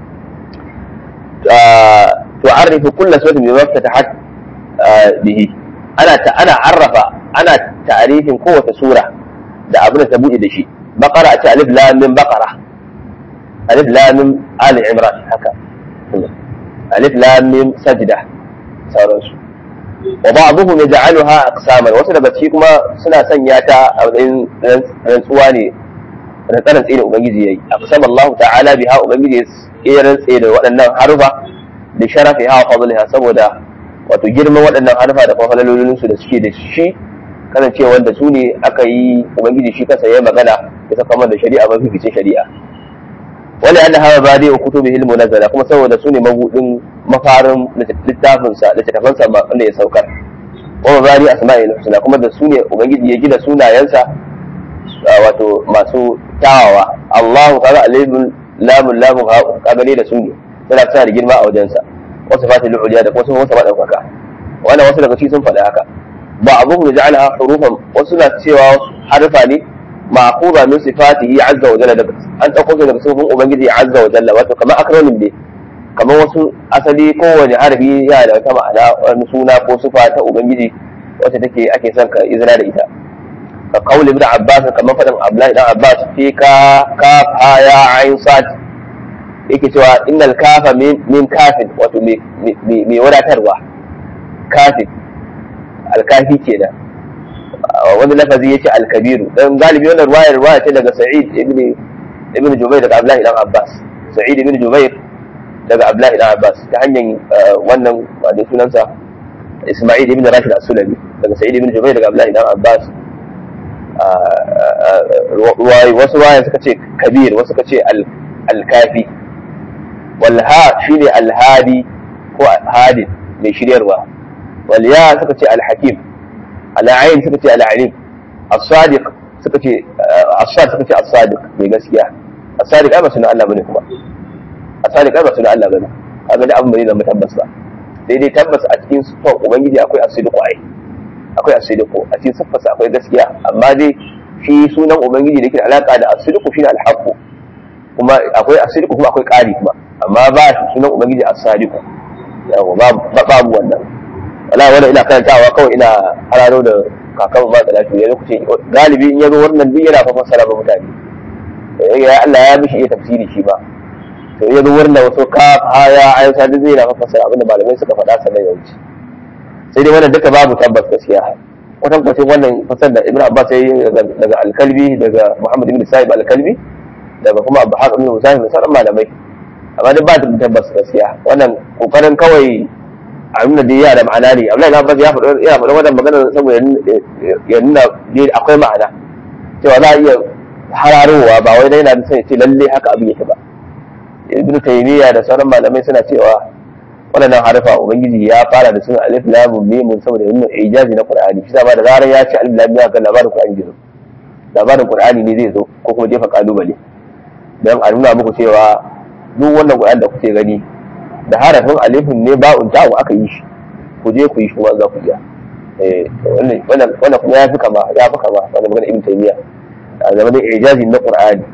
تعرف كل سورة بما افتتحت به أنا أنا عرف أنا تعريف قوة سورة da abin da ta buɗe da shi bakara ce alif lam min bakara alif lam min ali imran haka alif lam min sajda sauransu wa ba'dhum yaj'aluha aqsaman wasu daga ciki kuma suna sanya ta a matsayin rantsuwa ne rantsaran tsaye da ubangiji yayi aqsama Allah ta'ala biha ubangiji ya rantse da waɗannan harufa da sharafi ha fadliha saboda wato girman waɗannan harufa da fafalalolin su da suke da shi kasance wanda su ne aka yi ubangiji shi kansa ya magana ya saka da shari'a mafi fice shari'a wani an hawa ba dai kutubi ilmu nazala kuma saboda su ne mabudin mafarin littafinsa littattafansa wanda ya saukar wa mabari asma'il husna kuma da su ne ubangiji ya gina sunayensa wato masu tawawa Allahu ta'ala alimul lamun lamun ha kaga ne da su ne suna suna da girma a wajensa wasu fatil uliya da wasu wasu madaukaka wannan wasu daga cikin sun faɗi haka ba abu da ja'ala hurufan wasu na cewa harfa ne ma'quba min sifatihi azza wa jalla daga an dauko su daga sifofin ubangiji azza wa jalla wato kamar akramin ne kamar wasu asali kowane harfi yana da wata ma'ana wani suna ko sifa ta ubangiji wacce take ake son ka izina da ita ka kauli ibn abbas kamar fadin abdullahi dan abbas fi ka kaf ha ya ain sad yake cewa innal kafa min kafin wato mai wadatarwa kafin alkafi kenan wani lafazi yace alkabiru dan galibi wannan ruwayar ruwaya ce daga sa'id ibn ibn jubair daga abdullahi dan abbas sa'id ibn jubair daga abdullahi dan abbas ta hanyar wannan wanda sunansa isma'il ibn rashid as-sulami daga sa'id ibn jubair daga abdullahi dan abbas wasu ruwaya suka ce kabir wasu suka ce alkafi walha shine alhadi ko hadin mai shiryarwa والياء سكتي الحكيم العين سكتي العليم الصادق سكتي الصادق سكتي الصادق mai gaskiya الصادق ai ba sunan Allah bane kuma الصادق ai ba sunan Allah bane kaga da abin bane da tabbas ba sai dai tabbas a cikin sifar ubangiji akwai asidiku ai akwai asidiku a cikin sifarsa akwai gaskiya amma dai shi sunan ubangiji da yake da alaka da asidiku shine alhaqu kuma akwai asidiku kuma akwai ƙari kuma amma ba sunan ubangiji as-sadiqu yawa babu wannan wala wala ina karantawa kawai ina hararo da kakan ma salatu ya lokaci galibi in ya zo wannan duk yana fa fassara ba mutane ya Allah ya mishi iya tafsiri shi ba to ya zo wannan wasu ka haya ayan sa duk zai na fa fassara abinda malamai suka faɗa sannan ya wuce sai dai wannan duka babu tabbas gaskiya wata kwacin wannan fasar da Ibn Abbas ya yi daga Alkalbi daga Muhammad ibn Sa'ib Alkalbi daga kuma Abu Haqq ibn Musayyib da sauran malamai amma duk ba tabbas gaskiya wannan kokarin kawai a nuna da yana da ma'ana ne Abdullahi ibn Abbas ya faɗa ya faɗa wannan magana saboda ya nuna akwai ma'ana cewa za a iya hararowa ba wai dai yana da sai ce lalle haka abin yake ba Ibn Taymiyyah da sauran malamai suna cewa waɗannan harfa ubangiji ya fara da sun alif lam mim saboda yin ijazi na qur'ani shi ba da zarar ya ce alif lam ya ga labarin qur'ani zai zo labarin qur'ani ne zai zo ko kuma jefa kalubale dan a nuna muku cewa duk wannan qur'ani da kuke gani da harafin alifin ne ba'un ta'u aka yi shi ku je ku yi shi za ku iya eh wannan wannan kuma ya fi kama ya fi kama wannan magana ibn taymiya a zamanin ijazi na qur'ani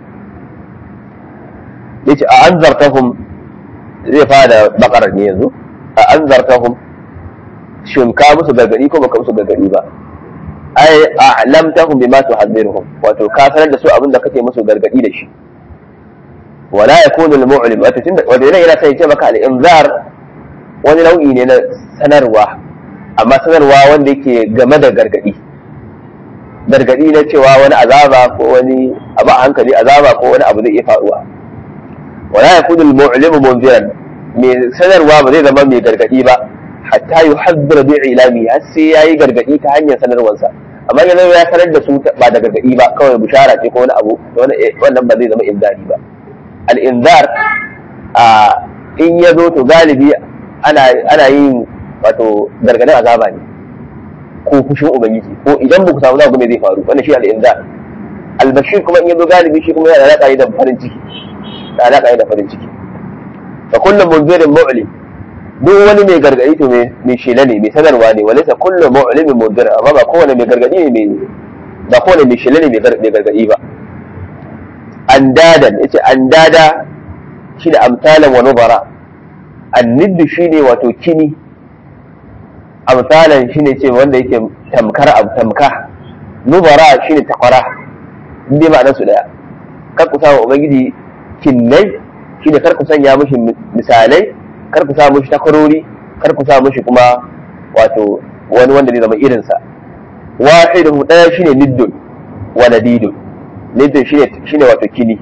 yace a anzartahum zai fara bakarar ne yanzu a an zartahum shin ka musu gargadi ko baka musu gargadi ba ai a'lamtahum bima tuhadhiruhum wato ka sanar da su abin da kake musu gargadi da shi wala yakunu al-mu'lim wato tunda wato yana yana sai ce maka al-inzar wani nau'i ne na sanarwa amma sanarwa wanda yake game da gargadi gargadi na cewa wani azaba ko wani abu a hankali azaba ko wani abu zai iya faruwa wala yakunu al-mu'limu munziran mai sanarwa ba zai zama mai gargadi ba hatta yuhaddira bi ilami har sai yayi gargadi ta hanyar sanarwarsa amma yanzu ya sanar da su ba da gargadi ba kawai bishara ce ko wani abu wannan ba zai zama inzari ba al-inzar a in ya zo to galibi ana ana yin wato gargadin azaba ne ko fushin ubangiji ko idan ba ku samu zaku me zai faru wannan shi al-inzar al-bashir kuma in ya zo galibi shi kuma yana da alaƙa da farin ciki da alaƙa da farin ciki fa kullum munzirin mu'lim duk wani mai gargadi to mai shela ne mai sanarwa ne walaysa kullu mu'limin munzir amma ba kowane mai gargadi ne mai ba kowane mai shela ne mai gargadi ba andadan yace andada shi da amsalan wa nubara anniddu shine wato kini amsalan shine ce wanda yake tamkar abu tamka nubara shine takwara inda ma'anar su daya kar ku samu ubangiji kinnai shi da kar ku sanya mishi misalai kar ku sa mishi takwarori kar ku sa mishi kuma wato wani wanda zai zama irinsa wahidu daya shine niddun wa nadidun niddun shine shine wato kini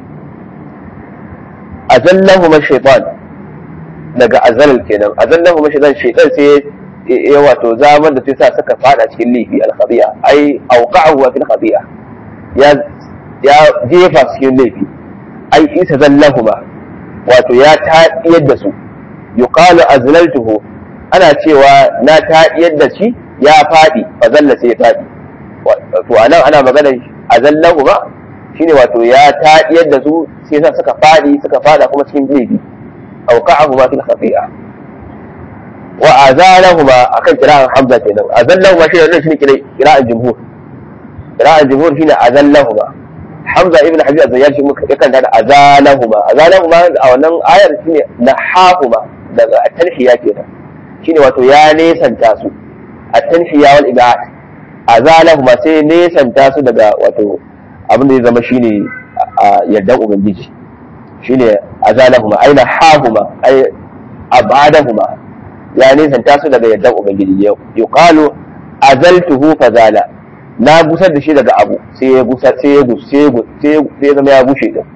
azallahu ma shaytan daga azal kenan azallahu ma shaytan shaytan sai ya wato zaman da sai sa suka fada cikin lifi al-khadi'a ai awqa'ahu fil khadi'a ya ya jefa cikin laifi ai isa zallahuma wato ya taɗiyar da su yuqalu azlaltuhu ana cewa na taɗiyar da shi ya faɗi fa zalla sai ya faɗi to anan ana magana azallahuma shine wato ya taɗiyar da su sai sa suka faɗi suka faɗa kuma cikin laifi awqa'ahuma fil khati'a wa azalahuma akan kira'an hamza kenan azallahuma shi ne shine kira'an jumhur kira'an jumhur shine azallahuma hamza ibn habib az-zayyar shi muka yakan da azalahuma azalahuma a wannan ayar shine nahahuma daga at-tanhiya kenan shine wato ya nesanta su at-tanhiya wal ibad azalahuma sai nesanta su daga wato abin da ya zama shine yardan ubangiji shine azalahuma aina hahuma ay abadahuma ya nesanta su daga yardan ubangiji yuqalu azaltuhu fazala na gusar da shi daga abu sai ya gusar sai ya gusar sai ya zama ya gushe din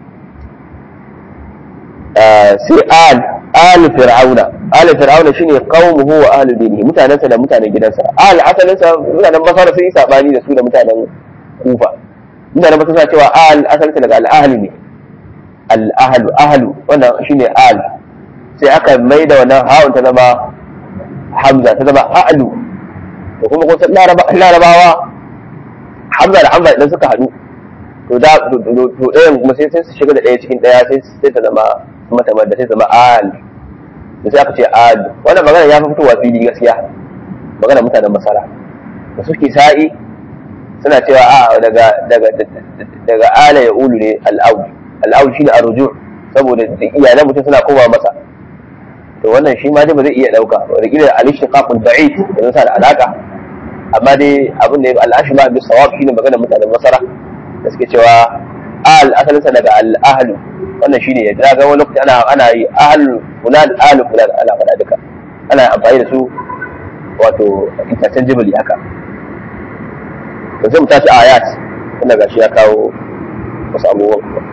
sai al al fir'auna al fir'auna shine qaumuhu wa ahli dinihi mutanansa da mutanen gidansa al asalinsa mutanen basara sun yi sabani da su da mutanen kufa mutanen basara suna cewa al asalinsa daga al ahli ne al ahlu ahlu wannan shine al sai aka mai da wannan ha'un ta zama hamza ta zama a'lu da kuma kusan larabawa hamza da hamza idan suka haɗu to da to ɗayan kuma sai sai su shiga da ɗaya cikin ɗaya sai sai ta zama mata da sai zama al da sai aka ce al wannan magana ya fi fitowa fili gaskiya magana mutanen masara da suke sa'i suna cewa a daga daga daga ala ya ulu ne al'aud al'aud shine arruju saboda iyalan mutum suna koma masa to wannan shi ma dai ba zai iya dauka wanda kila al-ishtiqaqul ba'id da sa da alaka amma dai abin da al'ashi ma bis sawab shine magana mutanen masara da suke cewa al asalinsa daga al ahlu wannan shine ya ga wani lokaci ana ana yi ahlu fulan ahlu fulan ana faɗa duka ana amfani da su wato interchangeably haka da zai mu tashi ayat wanda gashi ya kawo wasu abubuwan kuma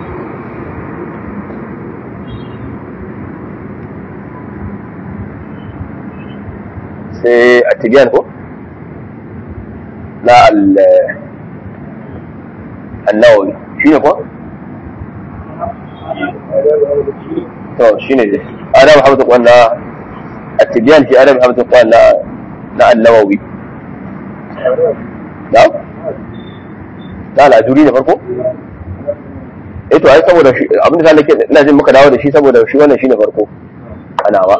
sai a tibiyan ko na al-nawawi shi ne ko? to shi ne dai adam hamdu kwan na a tibiyan shi adam hamdu kwan na na al-nawawi na? na al'ajuri da farko? eh to ai saboda shi abin da nake ina jin muka dawo da shi saboda shi wannan shine farko ana ba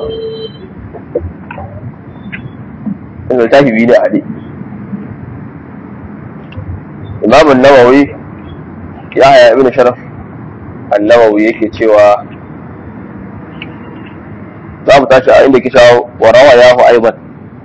in da tafi biyu da hadi imam an-nawawi ya haya ibn sharaf an-nawawi yake cewa za mu tashi a inda ke cewa wa rawa yahu aiban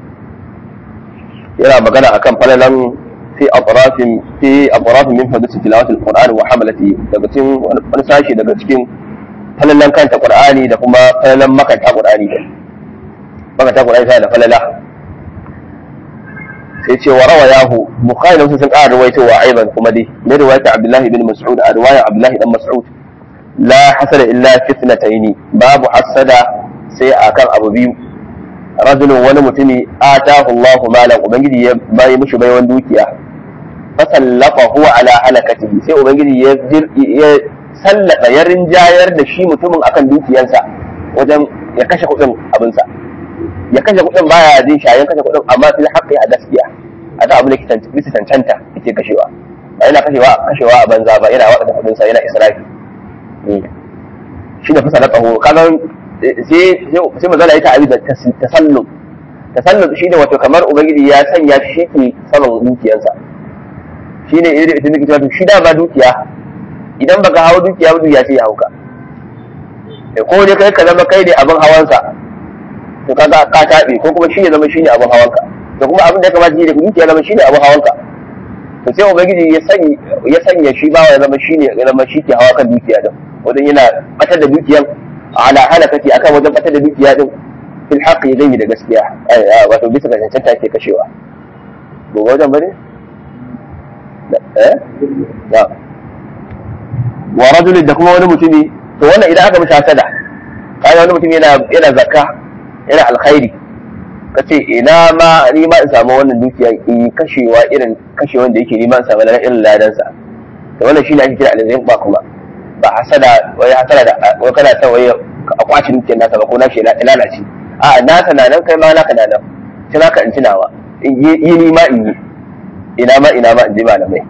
yana magana akan falalan في أطراف في أطراف من حدث تلاوة القرآن وحملته daga cikin wani sashi daga cikin falalan kanta Qur'ani da kuma falalan makanta Qur'ani da makanta Qur'ani sai da falala sai ce wa rawa yahu bukhari da sun ƙara rawaito wa aiban kuma dai ne riwayat Abdullah ibn Mas'ud a riwayar Abdullah ibn Mas'ud la hasada illa fitnataini babu hasada sai akan abu biyu rajulun wani mutumi atahu Allahu malan ubangiji ya bayi mishi baiwan dukiya fasallafahu ala halakatihi sai ubangiji ya ya sallata ya rinjayar da shi mutumin akan dukiyarsa wajen ya kashe kuɗin abinsa ya kashe kuɗin baya jin shayen kashe kuɗin amma fil haqqi a gaskiya a ta abin da ke cancanta yake kashewa ba yana kashewa kashewa a banza ba yana waɗanda kuɗinsa yana israfi shi da fasallafahu kaga sai sai magana ya ta'abi da tasallum tasallum shine wato kamar ubangiji ya sanya shi ke saman dukiyarsa shine irin ita nake cewa shi da ba dukiya idan baka hawo dukiya ba dukiya sai ya hauka ko dai kai ka zama kai ne abin hawansa to kaga ka tabe ko kuma shi ya zama shine abin hawanka to kuma abin da ya kamata shi ne dukiya zama shine abin hawanka to sai ubangiji ya sanya ya sanya shi bawa ya zama shine ya zama shi ke hawa kan dukiya din wajen yana batar da dukiyan ala halakati akan wajen batar da dukiya din fil haqqi zai da gaskiya wato bisa ga cancanta ke kashewa gobe wajen bane eh ya wa rajulin da kuma wani mutumi to wannan idan aka mishi hasada kai wani mutum yana yana zakka yana alkhairi kace ina ma ni ma in samu wannan dukiya in kashewa irin kashewan da yake ni ma in samu irin ladansa to wannan shine ake kira alzim ba kuma ba hasada wai hasada da wai kana son wai a kwaci dukiyar nasa ba ko na shi lalace a nasa na nan kai ma naka na nan sai naka in tunawa in yi ni ma in yi ina ma ina ma in ji malamai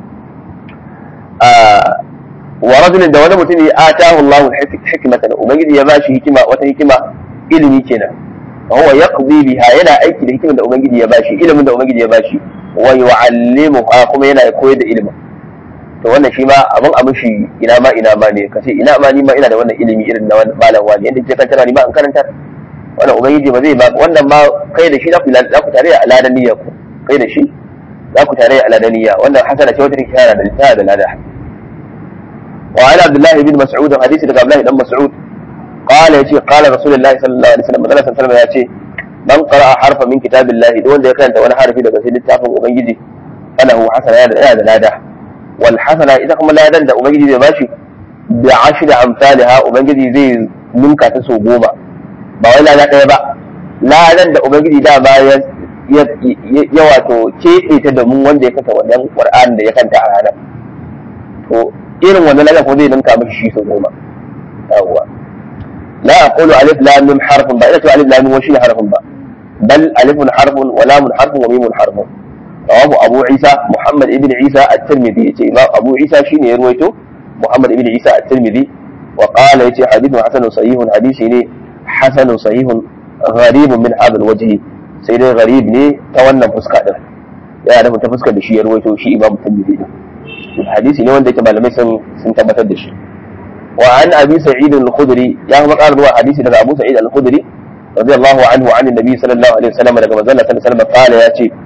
wa rajulin da wani mutum ya atahu Allahu hikmatan ubangiji ya bashi hikima wata hikima ilimi kenan wa huwa yaqdi biha yana aiki da hikimar da ubangiji ya bashi ilimin da ubangiji ya bashi wa yu'allimuha kuma yana koyar da ilimin to wannan shi ma abin a mishi ina ma ina ma ne kace ina ma ni ma ina da wannan ilimi irin na malam wani yanda ke kantar ni ma in karantar wannan ubangiji ba zai ba wannan ma kai da shi za ku za ku tare a ladan niyya ku kai da shi za ku tare a ladan niyya wannan hasana ce wata take tana da tana da lada wa ala abdullah ibn mas'ud hadisi daga abdullah ibn mas'ud qala yace qala rasulullahi sallallahu alaihi wasallam manzo sallallahu alaihi yace man qara'a harfa min kitabillahi duk wanda ya karanta wani harfi daga cikin littafin ubangiji falahu hasana yana da lada wal hasana ita kuma ladan da ubangiji zai bashi bi ashri amsalha ubangiji zai ninka ta so goma ba wai lada ɗaya ba ladan da ubangiji da ba ya ya wato keɓe ta domin wanda ya kanta wannan qur'an da ya kanta a ranar to irin wannan ladan ko zai ninka mishi shi so goma yawwa la aqulu alif lam mim harfun ba ina ce alif lam mim shi harfun ba bal alifun harfun wa lamun harfun wa mimun harfun rawahu abu isa muhammad ibn isa at-tirmidhi yace imam abu isa shine ya ruwaito muhammad ibn isa at-tirmidhi wa qala yace hadithun hasanun sahihun hadisi ne hasanun sahihun gharibun min hadha al-wajhi sai dai gharib ne ta wannan fuska din yana da ta fuskar da shi ya ruwaito shi imam at-tirmidhi din hadisi ne wanda yake malamai sun sun tabbatar da shi wa an abi sa'id al-khudri ya kuma ƙara ruwa hadisi daga abu sa'id al-khudri radiyallahu anhu an annabi sallallahu alaihi wasallam daga manzon sallallahu alaihi wasallam qala yace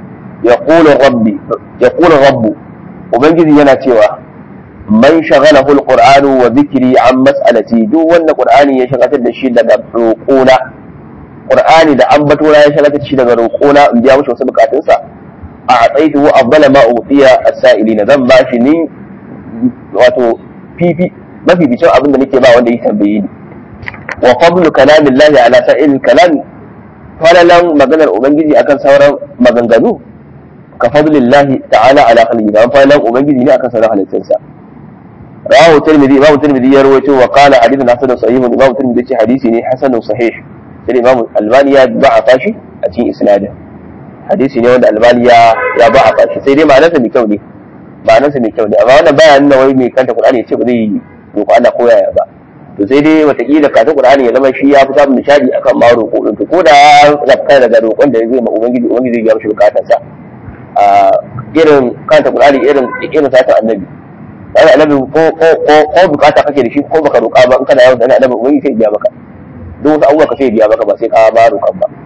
yaqulu rabbi yaqulu rabbu ubangiji yana cewa man shaghalahu alqur'anu wa dhikri an mas'alati duk wanda qur'ani ya shagatar da shi daga roƙona qur'ani da ambato ya shagatar da shi daga roƙona in biya mishi wasu bukatunsa a atsaituhu afdala ma utiya as-sa'ilina zan ba shi ni wato fifi mafi bicin abin da nake ba wanda ya tambaye ni wa fadlu kalamillahi ala sa'il kalam falalan maganar ubangiji akan sauran maganganu ka fadlillahi ta'ala ala khalqi da falalan ubangiji ne akan sauran halittunsa rawahu tirmidhi imam tirmidhi ya rawaito wa qala hadithun hasanun sahih imam tirmidhi ce hadisi ne hasanun sahih sai imam albani ya ba'afa shi a cikin isnadin hadisi ne wanda albani ya ya ba'afa shi sai dai ma'anarsa mai kyau ne ma'anarsa mai kyau ne amma wannan baya nuna wai mai kanta qur'ani ya ce ba zai roƙo Allah ko yaya ba to sai dai watakila kafin qur'ani ya zama shi ya fi samun nishadi akan ma roƙo din to ko da ya kai daga roƙon da zai ma ubangiji ubangiji ya mishi bukatarsa a irin kanta qur'ani irin irin sata annabi wani annabi ko ko ko ko bukata kake da shi ko baka roƙa ba in kana yawan da annabi ubangiji sai biya maka duk wasu abubuwa ka sai biya maka ba sai ka ba roƙon ba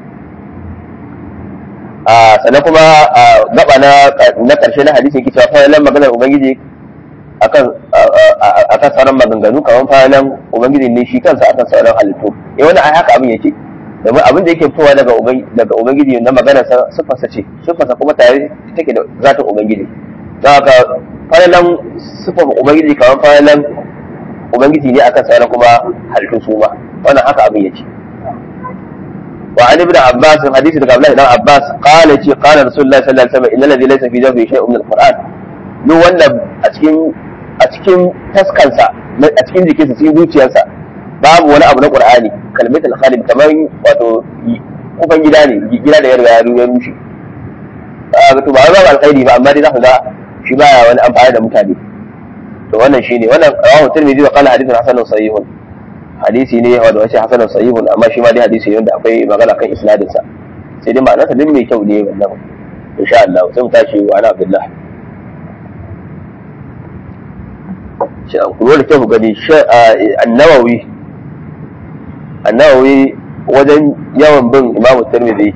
a sannan kuma gaba na na karshe na hadisi yake cewa fa maganar ubangiji akan akan sauran maganganu kamar fayalan ubangiji ne shi kansa akan sauran halittu eh wani ai haka abin yake domin abin da yake fitowa daga daga ubangiji na magana sifarsa ce sifarsa kuma tare take da zatin ubangiji don haka fayalan sifar ubangiji kamar fayalan ubangiji ne akan sauran kuma halittu su ma wannan haka abin yake وعن ابن عباس حديث ابن عبد الله بن عباس قال قال رسول الله صلى الله عليه وسلم ان الذي ليس في جوفه شيء من القران duk wanda a cikin a cikin taskansa a cikin jikinsa cikin zuciyarsa babu wani abu na qur'ani kalmatul khalid kamar wato kufan gida ne gida da ya riga ya rushe ba to ba ba alkhairi ba amma dai za ku ga shi baya wani amfani da mutane to wannan shine wannan rawahu tirmidhi wa qala hadithun hasanun sahihun hadisi ne wanda wace hasanun sahihun amma shi ma dai hadisi ne wanda akwai magana kan isnadin sa sai dai ma'anarsa din mai kyau ne wannan insha Allah sai mu tashi wa ana billah shi an kuma da kyau gani annawawi annawawi wajen yawan bin imamu tirmidhi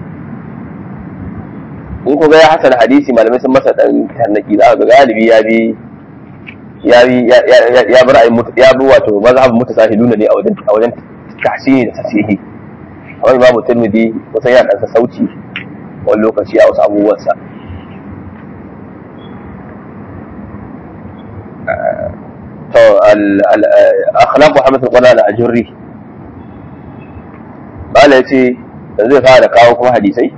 in ku ga ya hasana hadisi malamai sun masa dan tarnaki za ga galibi ya bi ya bi ya bi ra'ayin ya bi wato mazhabin mutasahiluna ne a wajen a wajen tahsini da tasihi amma imamu tirmidhi kusan ya dan sauci wani lokaci a wasu abubuwansa to al-akhlaq Muhammad al-Qur'an al-Ajurri bala yace da zai fara kawo kuma hadisai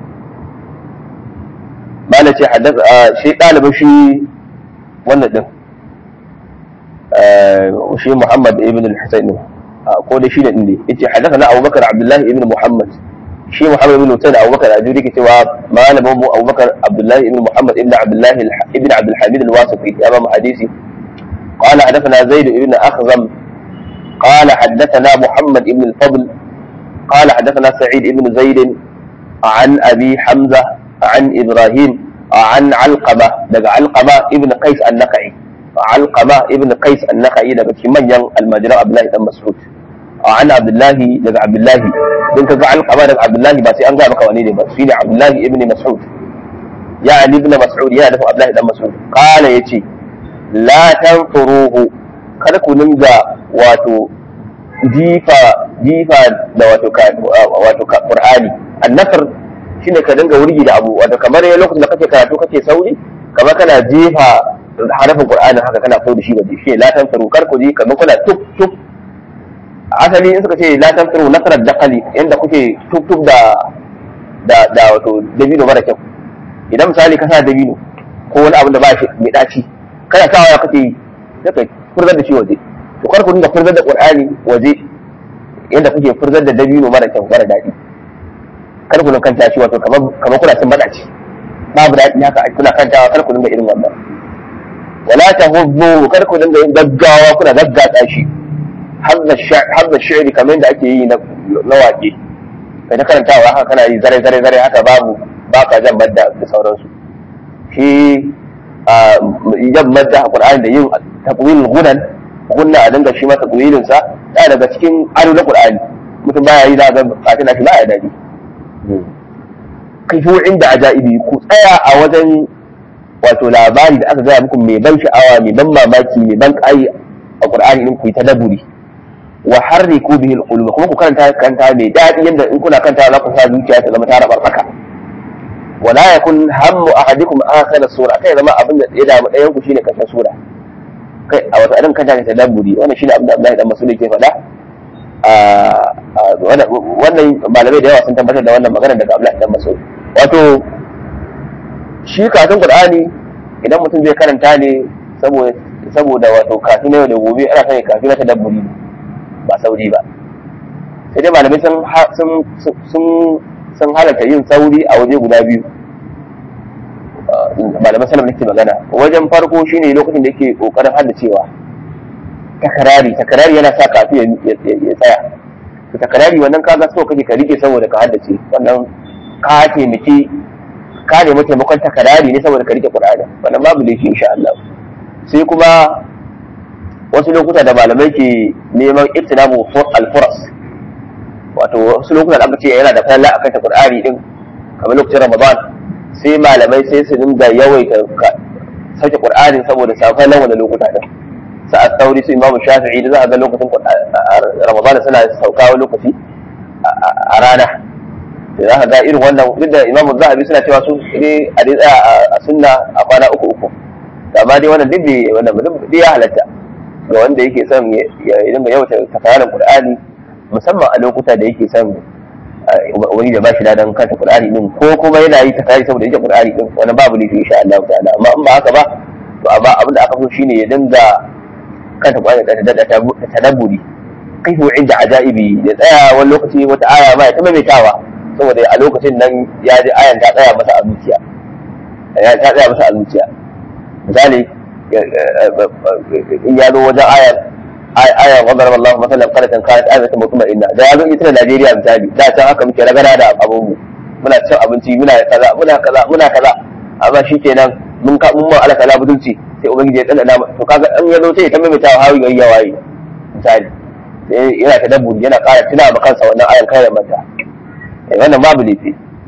bala ce haddasa shi dalibin shi wannan din shi Muhammad ibn al-Husayn ko da shi da din ne yace haddathana Abu Bakar Abdullah ibn Muhammad shi Muhammad ibn Husayn Abu Bakar Ajuri ke cewa malamin mu Abu Bakar Abdullah ibn Muhammad ibn Abdullah ibn Abdul Hamid al-Wasiti ya ba mu hadisi قال حدثنا زيد بن أخزم قال حدثنا محمد بن الفضل قال حدثنا سعيد بن زيد عن أبي حمزة عن إبراهيم عن علقمة دقى علقمة ابن قيس النقعي علقمة ابن قيس النقعي دقى من ين المجرى عبد الله بن مسعود عن عبد الله دقى عبد الله دقى دقى علقمة دقى عبد الله بس أنقى بك ونيني بس فيني عبد الله ابن مسعود يعني ابن مسعود يعني عبد الله بن مسعود قال يتي la tanfuruhu kada ku dinga wato jifa jifa da wato wato qur'ani annafar shine ka dinga wurgi da abu wato kamar lokacin da kake karatu kake sauri kamar kana jefa harafin qur'ani haka kana so da shi waje shi la tanfuru kar ku ji kamar kuna tuk tuk asali in suka ce la tanfuru nasarar daqali inda kuke tuk tuk da da da wato dabino mara kyau idan misali ka sa dabino ko wani abu da ba shi mai daci kana sawa ya kake yi sai kai furzar da shi waje to kar ku dinga furzar da qur'ani waje yadda kuke furzar da dabino mara kyau mara daɗi kar ku kanta shi wato kamar kamar kuna cin badaci babu daɗi haka kuna kantawa kar ku dinga irin wannan wala tahubbu kar ku dinga yin gaggawa kuna gaggata shi hadda shi'ri kamar yadda ake yi na waƙe kai ta karantawa haka kana yi zare zare zare haka babu ba ka jan badda da sauransu shi jan madda a Qur'ani da yin takwilin gunan gunna a dinga shi ma takwilin sa ya daga cikin ado na Qur'ani mutum baya yi da ga fatina shi baya dadi kifu inda ajaibi ku tsaya a wajen wato labari da aka gaya muku mai ban sha'awa mai ban mamaki mai ban kai a qur'ani din ku yi tadabburi wa harriku bihi alqulub kuma ku karanta kanta mai dadi yadda in kuna kanta za ku sa zuciya ta zama ta rabarbaka wala yakun hammu ahadikum akhir sura kai zama abin da ya damu ɗayan ku shine karshen sura kai a wata irin kanta ta tadabburi wannan shine abin da Abdullahi dan Mas'ud yake faɗa wannan malamai da yawa sun tabbatar da wannan magana daga Abdullahi dan Mas'ud wato shi karatun Qur'ani idan mutum zai karanta ne saboda saboda wato kafin yau da gobe ana sanya kafin na tadabburi ba sauri ba sai dai malamai sun sun sun halarta yin sauri a waje guda biyu malaman sanar nake magana wajen farko shine lokacin da yake kokarin haddacewa takarari takarari yana sa kafin ya tsaya to takarari wannan kaga so kake ka rike saboda ka haddace wannan ka taimaki ka nemi taimakon takarari ne saboda ka rike qur'ani wannan babu laifi insha Allah sai kuma wasu lokuta da malamai ke neman ittinabu al-furas wato wasu lokuta da aka ce yana da falla akan ta qur'ani din kamar lokacin ramadan sai malamai sai su dinga yawaita sauke qur'ani saboda safan nan wannan lokuta din sa'ad sauri su imamu shafi'i da za a ga lokacin ramadan suna sauka wani lokaci a rana da za ka ga irin wannan duk da imamu zahabi suna cewa su ne a dai tsaya a sunna a kwana uku uku amma dai wannan duk bai wannan duk ya halatta ga wanda yake son ya dinga yawaita tafsirin qur'ani musamman a lokuta da yake son wani da ba shi ladan kanta qur'ani din ko kuma yana yi tafsiri saboda yake qur'ani din wannan babu laifi insha Allah ta'ala amma in ba haka ba to amma abin da aka so shine ya dinga kanta qur'ani da tadabburi kaifu inda ajaibi ya tsaya wani lokaci wata aya ma ya ta maimaitawa saboda a lokacin nan ya ji ayan ta tsaya masa a zuciya ya ta tsaya masa a zuciya misali in ya zo wajen ayan ayan wadar Allah masallan qaratan kanat ayatan mutma'inna da ya zo ita Najeriya misali da can haka muke ragara da abun mu muna cin abinci muna kaza muna kaza muna kaza amma shikenan mun ka mun ma ala kala budulci sai ubangiji ya tsana to kaga an ya zo sai ta maimaita hawi gari ya waye misali sai yana ta dabburi yana ƙara tuna ma kansa wannan ayan kai mata wannan babu laifi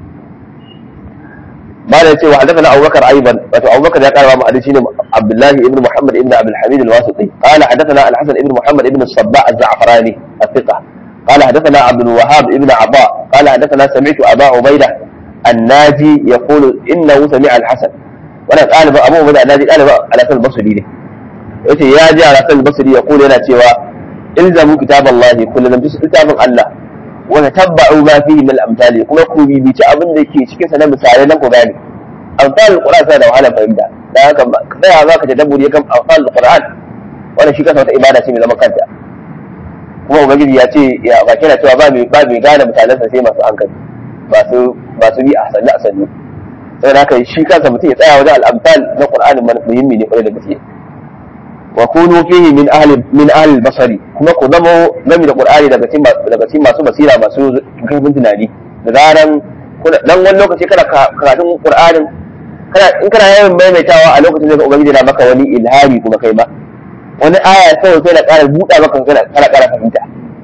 ba da cewa hadathana Abu Bakar aiban wato Abu Bakar ya karba mu hadisi ne Abdullah ibn Muhammad ibn Abdul Hamid al-Wasiti qala hadathana al-Hasan ibn Muhammad ibn Sabba az-Za'farani الثقة قال حدثنا عبد الوهاب ابن عطاء قال حدثنا سمعت أبا عبيدة الناجي يقول إنه سمع الحسن وانا قال أبو عبيدة الناجي قال على سن البصري ne yace ya ji ala sal basri ya kula yana cewa ilzamu kitaballahi kullu lam tusu kitabun Allah wani tabba'u ma fihi min al-amthali kuma ku bibici abin da ke cikin sa na misalai nan ku gane amsal al-qur'an sai da wahala fahimta dan haka tsaya za ka tadabburi kan amsal al-qur'an wannan shi kansa wata ibada ce mai zaman kanta kuma ubangiji ya ce ya ba kina cewa ba mai ba mai gane misalan sa sai masu hankali masu masu bi a sanni a sanni saboda haka shi kansa mutum ya tsaya wajen al-amsal na qur'ani muhimmi ne kwarai da gaske wa kunu fihi min ahli min ahli basari kuma ku zamo gami da qur'ani daga cikin daga cikin masu basira masu kaifin tunani da zaran dan wani lokaci kana karatun qur'anin kana in kana yawan maimaitawa a lokacin da ubangiji na maka wani ilhami kuma kai ma wani aya sai sai da ƙara buɗa maka kana kana ƙara fahimta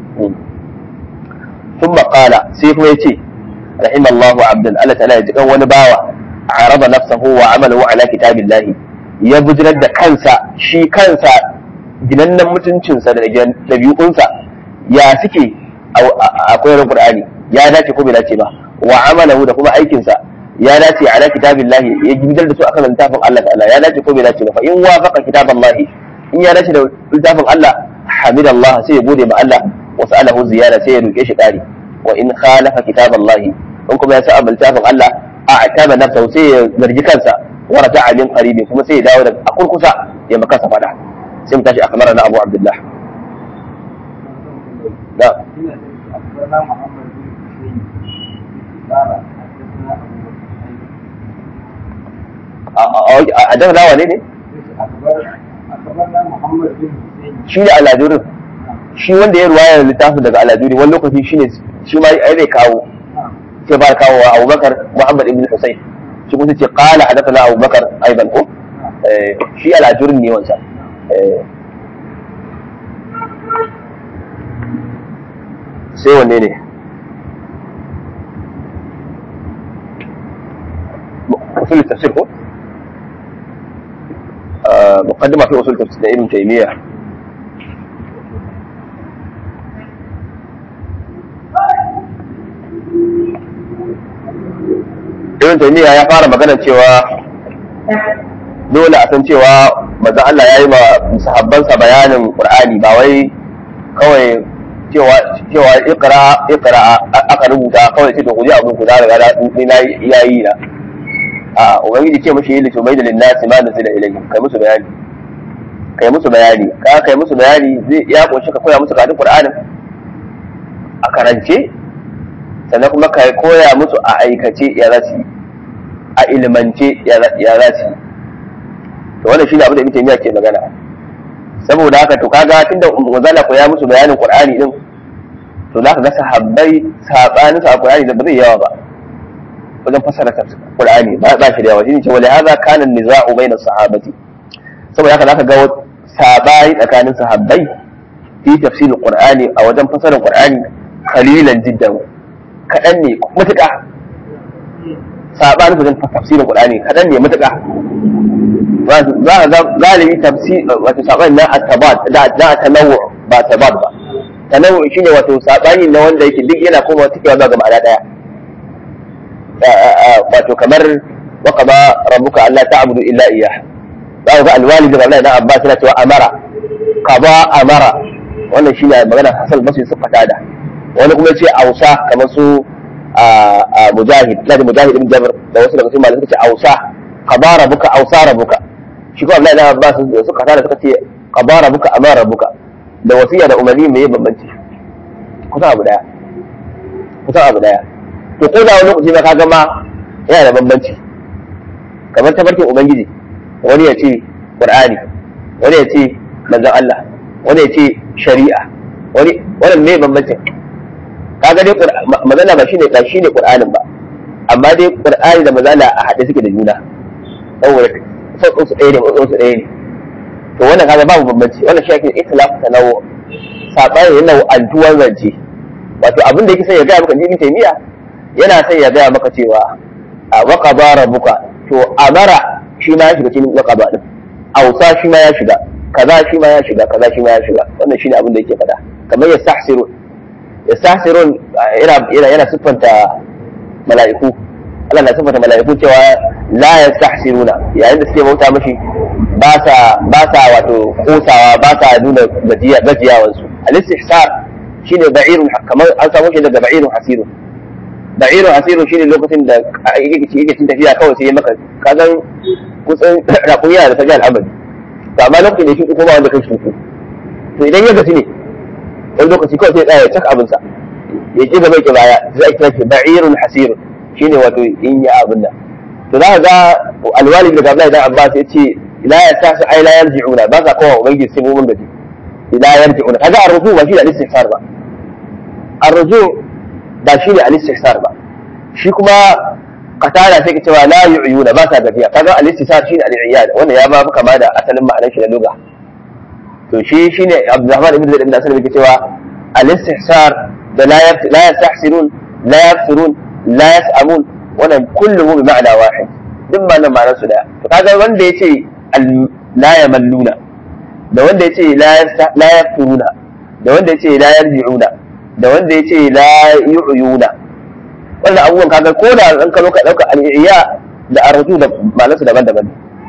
ثم قال sai kuma yace rahimallahu abdan Allah ta'ala ya ji kan wani bawa araba nafsahu wa amalahu ala kitabillahi ya bujirar da kansa shi kansa ginannen mutuncinsa da ɗabi'unsa ya suke a koyarwar Qur'ani ya dace ko bai dace ba wa amalahu da kuma aikinsa ya dace ala kitabillahi ya gidar da su akan littafin Allah ta'ala ya dace ko bai dace ba fa in wafaqa kitaballahi in ya dace da littafin Allah hamidallah sai ya gode ma Allah wa sa'alahu ziyara sai ya roke shi kari wa in khalafa kitaballahi in kuma ya sa littafin Allah a'taba nafsahu sai ya zargi kansa ورجع من قريب ثم سي داود أقول كسا يا مكاسة فدا سمتاش أخبرنا أبو عبد الله لا أدف لا ولي ne shi ne aladurin shi wanda ya ruwaya littafin daga aladuri wani lokaci shi ne shi ma ai zai kawo sai ba kawo wa abubakar muhammad ibn husayn shi kuma ce qala hadathana Abu Bakar aidan ko shi al-ajurri ne wancan sai wanne ne usul tafsir ko muqaddima fi usul tafsir da ibn taymiya ibn taymiya ya fara magana cewa dole a san cewa manzon Allah ya yi ma sahabbansa bayanin Qur'ani ba wai kawai cewa cewa ikra ikra aka rubuta kawai ce to ku ji abin ku da riga ni na yayi na a ubangiji ce mashi yi bai da linnasi ma nazila ilayhi kai musu bayani kai musu bayani ka kai musu bayani zai ya kunshi ka koya musu kadin Qur'anin a karance sannan kuma ka koya musu a aikace ya za su a ilimance ya za su to wannan shine abin da Ibn Taymiyyah ke magana saboda haka to kaga tunda wazala ko ya musu bayanin Qur'ani din to zaka ga sahabbai sabanin sa Qur'ani da ba zai yawa ba wajen fasara Qur'ani ba ba shi da yawa shine cewa la hadha kana nizau bayna sahabati saboda haka zaka ga sabai tsakanin sahabbai fi tafsirin Qur'ani a wajen fasarar Qur'ani qalilan jiddan kadan ne mutuka sabanin wajen tafsirin Qur'ani kadan ne mutuka za a ga galibi tafsir wato sabani na atabat da da tanawu ba tabat ba tanawu shine wato sabani na wanda yake duk yana koma tikewa ga ma'ana daya wato kamar wa qada rabbuka alla ta'budu illa iyyah za ga alwalid da Allah da Abbas yana cewa amara qada amara wannan shine magana Hasan Basri su fata da wani kuma yace ausa kamar su mujahid da mujahid ibn jabr da wasu daga cikin malamai suka ce ausa qada rabbuka ausa rabbuka shi ko Abdullahi ibn Abbas suka tada suka ce qada rabbuka amara rabbuka da wasiya da umarni mai bambanci kusan abu daya kusan abu daya to ko da wani lokaci ba ka gama yana da bambanci kamar tafarkin ubangiji wani ya ce qur'ani wani ya ce manzon Allah wani ya ce shari'a wani wannan me bambancin kaga dai magana ba shine ba shine qur'anin ba amma dai qur'ani da mazala a haɗe suke da juna saboda sauƙin su ɗaya ne matsayin su ɗaya ne to wannan kaga babu bambanci wannan shi ake ikhtilafu tanawu sabani yana antuwar zance wato abin da yake sai ya gaya maka ibn taymiya yana sai ya gaya maka cewa a waqaba rabbuka to amara shi ma ya shiga cikin waqaba din ausa shi ma ya shiga kaza shi ma ya shiga kaza shi ma ya shiga wannan shine abin da yake faɗa kamar yastahsirun yastahsirun yana yana yana siffanta mala'iku Allah na siffanta mala'iku cewa la yastahsiruna yayin da suke bauta mashi ba sa ba sa wato kosawa ba sa nuna gajiya gajiyawansu al-istihsar shine ba'irun kamar an samu shi daga ba'irun hasirun ba'irun hasirun shine lokacin da yake yake cin tafiya kawai sai ya maka kazan kusan rakun yana da tafiya al'amari to amma lokacin da shi kuma wanda kai shi to idan ya gaci ne wani lokaci kawai sai ya tsaya cak abinsa ya ki gaba ki baya sai ake kira ba'irun hasirun shine wato in ya abin nan to za ka ga alwalid daga Abdullahi dan Abbas ya ce ila ya tashi ai la yarji'una ba sa kowa ubangiji sai mun gaji ila yarji'una kaga arzu ba shi da al-istihsar ba arzu ba shi da al-istihsar ba shi kuma qatala sai ka cewa la yu'yuna ba sa gajiya kaga al-istihsar shi ne al-iyad wannan ya ba kama da asalin ma'anar shi na lugha to shi shine Abdurrahman ibn Zaid ibn Asad yake cewa al-istihsar da la la yastahsirun la yafsirun la yas'amun wannan kulluhu bi ma'ana wahid duk ma nan ma'anar su daya to kaga wanda yace la yamalluna da wanda yace la la yafuruna da wanda yace la yarji'una da wanda yace la yu'yuna wannan abubuwan kaga ko da an kalo ka dauka al-iya da arju da ma'anar su daban-daban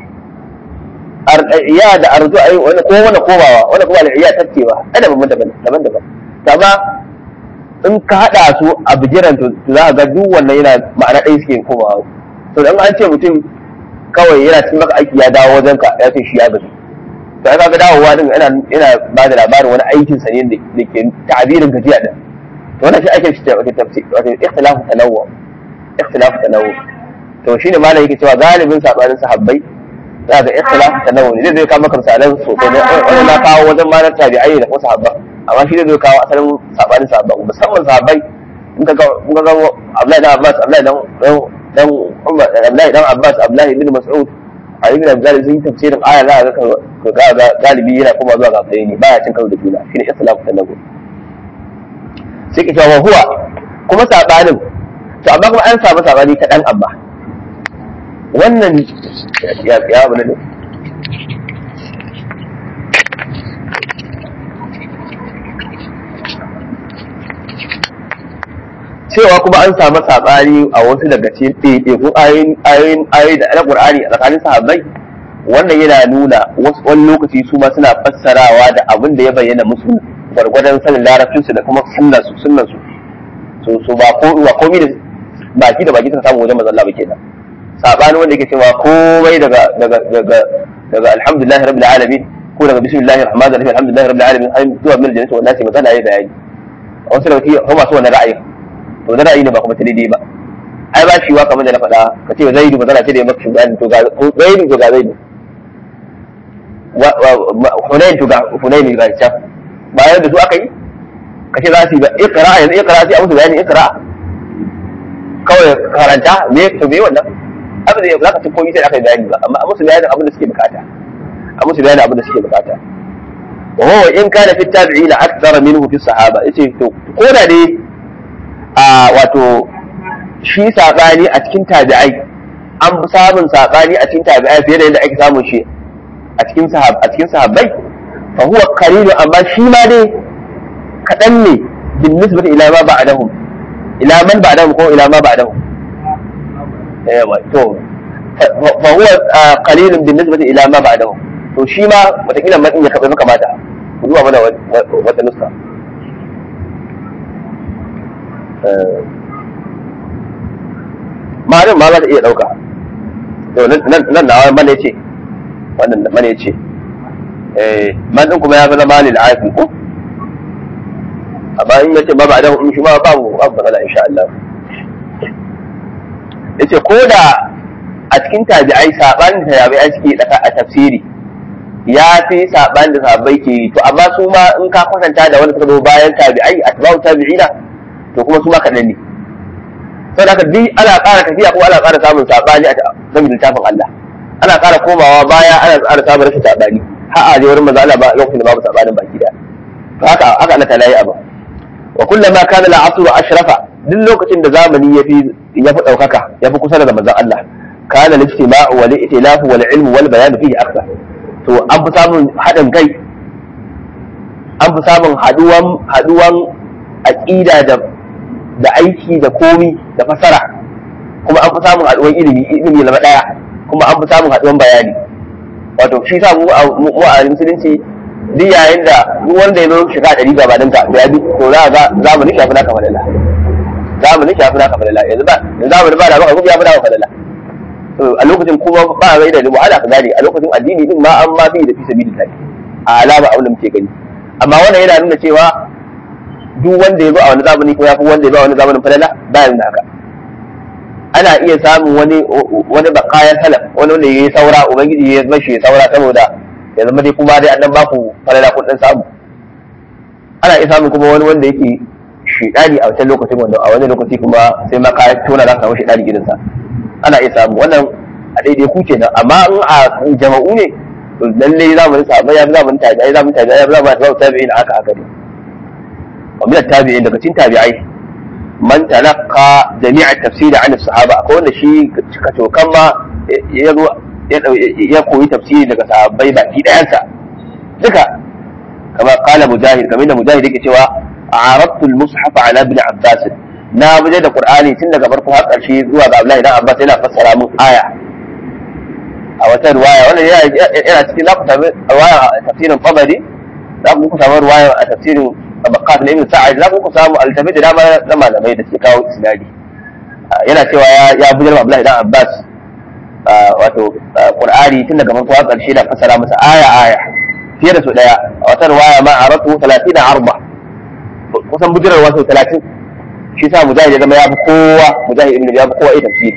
al-iya da arju ai wani ko wani kobawa wani kuma al-iya tattewa ai daban-daban daban-daban amma in ka haɗa su a bijiran to za ka ga duk wannan yana ma'ana ɗaya suke komawa to dan an ce mutum kawai yana cikin maka aiki ya dawo wajen ka ya ce shi ya gaji to ai kaga dawowa din yana yana ba da labarin wani aikin sa ne da ke ta'abirin gajiya din to wannan shi ake shi wato tafsir wato ikhtilafu tanawwu ikhtilafu tanawwu to shine malam yake cewa galibin sabanin sahabbai za ga ikhtilafu tanawwu ne zai kawo maka misalan sosai ne wannan na kawo wajen malar tabi'ai da kuma sahabban amma shi zai kawo asalin sabanin sahabbai musamman sahabbai in ka ga in ka ga Abdullahi dan Abbas Abdullahi dan dan Umar Abdullahi dan Abbas Abdullahi ibn Mas'ud a ibn Abdul sun tafsirin aya za ka ga ga galibi yana kuma zuwa ga bayani baya cin karo da juna shine islamu tanawu sai ka cewa huwa kuma sabanin to amma kuma an samu sabani kaɗan amma wannan ya ya abu ne cewa kuma an samu saɓani a wasu daga cikin ɗaiɗaikun ayoyin ayoyin ayoyi da alƙur'ani a tsakanin sahabbai wannan yana nuna wasu wani lokaci su ma suna fassarawa da abin da ya bayyana musu gwargwadon sanin larabcinsu da kuma sunnansu sunnansu so so ba ko ba komai da baki da baki suka samu wajen manzon Allah ba kenan sabani wanda yake cewa komai daga daga daga daga alhamdulillah rabbil alamin ko daga bismillahir rahmanir rahim alhamdulillah rabbil alamin ai zuwa min aljannati wan nasi magana yayi bayani wasu daga cikin kuma su wannan ra'ayi to da ra'ayi ne ba kuma ta daidai ba ai ba shi wa kamar da na faɗa ka ce zaidu magana ce da ya maka shi bayani to ga zaidu to ga zaidu hunayin to ga hunayin ga can bayan da su aka yi kace za su yi ba ikra yanzu ikra sai a musu bayani ikra kawai karanta me to me wannan abin da za ka ci komai sai aka yi bayani ba amma a musu bayanin abin da suke bukata a musu bayanin abin da suke bukata wa huwa in kana fi tabi'in akthara minhu fi sahaba yace to ko da dai a wato shi sabani a cikin tabi'ai an fi samun sabani a cikin tabi'ai fiye da yadda ake samun shi a cikin sahab a cikin sahabbai fa huwa qalil amma shi ma dai kadan ne bin nisbati ila ma ba'dahum ila man ba'dahum ko ila ma ba'dahum yawa to fa huwa qalil bin nisbati ila ma ba'dahum to shi ma wataƙila man ya kaɓe kamata ku zuwa mana wata nuska ma'anin ma za ta iya ɗauka nan na mana ya ce wannan mana ya ce man ɗin kuma ya fi zama lil afi ko amma in yace ba ba da in shi ma babu babu matsala insha Allah yace ko da a cikin tabi'ai sabanin da tabi'ai suke daka a tafsiri ya fi saban da sahabbai ke to amma su ma in ka kwatanta da wanda suka zo bayan tabi'ai atba'u tabi'ina to kuma su ma kaɗan ne sai haka duk ana ƙara tafiya ko ana ƙara samun sabani a game littafin Allah ana ƙara komawa baya ana ƙara samun rashin sabani har a je wurin manzo Allah ba lokacin da babu sabanin baki da to haka haka Allah ta layi abu wa kullama kana al-asru ashrafa duk lokacin da zamani yafi yafi daukaka yafi kusa da manzon Allah kana al-ijtima'u wal i'tilafu wal ilmu wal bayan fihi akthar to an fi samun haɗin kai an fi samun haduwan haduwan aqida da da aiki da komi da fasara kuma an fi samun haduwan ilimi ilimi na daya kuma an fi samun haduwan bayani wato shi sa mu a musulunci duk yayin da duk wanda ya zo shiga ɗari gabanin ka to ya bi to za ga zamani shafi naka falala zamani shafi naka falala yanzu ba yanzu zamani ba da maka kuma ya fi naka falala to a lokacin kuma ba a da wahala ka gane a lokacin addini din ma an ma bi da fi sabilillah a alama abin da muke gani amma wannan yana nuna cewa duk wanda ya zo a wani zamani ko ya fi wanda ya zo a wani zamanin falala ba ya nuna haka ana iya samun wani wani bakayan salaf wani wanda ya yi saura ubangiji ya mashi ya saura saboda ya zama dai kuma dai annan baku falala kun dan samu ana iya samun kuma wani wanda yake shidani a wancan lokacin wanda a wani lokaci kuma sai ma ka tona za ka samu shidani gidansa ana iya samu wannan a daidai ku kenan amma in a jama'u ne to lalle zamanin sahabbai ya fi zamanin tabi'ai zamanin tabi'ai ya fi zamanin tabi'in haka haka ne wa min tabi'in daga cikin tabi'ai man talaqqa jami'a tafsiri an sahaba akwai wanda shi kacokan ma ya zo ya koyi tafsiri daga sahabbai baki dayansa duka kama kala mujahid kamar da mujahid yake cewa arabtu al-mushaf ala ibn abbas na buje da qur'ani tun daga farko har karshe zuwa ga abdullahi dan abbas yana fassara mun aya a wata riwaya wannan yana cikin zaku samu riwaya a tafsirin tabari za ku samu riwaya a tafsirin tabaqat na ibn sa'id za ku samu altabi da dama na malamai da suke kawo isnadi yana cewa ya buje da abdullahi dan abbas wato qur'ani tun daga farko har karshe da fassara masa aya aya fiye da su daya a wata riwaya ma aratu 30 arba kusan bujirar wasu 30 shi sa mujahid ya zama ya fi kowa mujahid ibn ya fi kowa iya tafsiri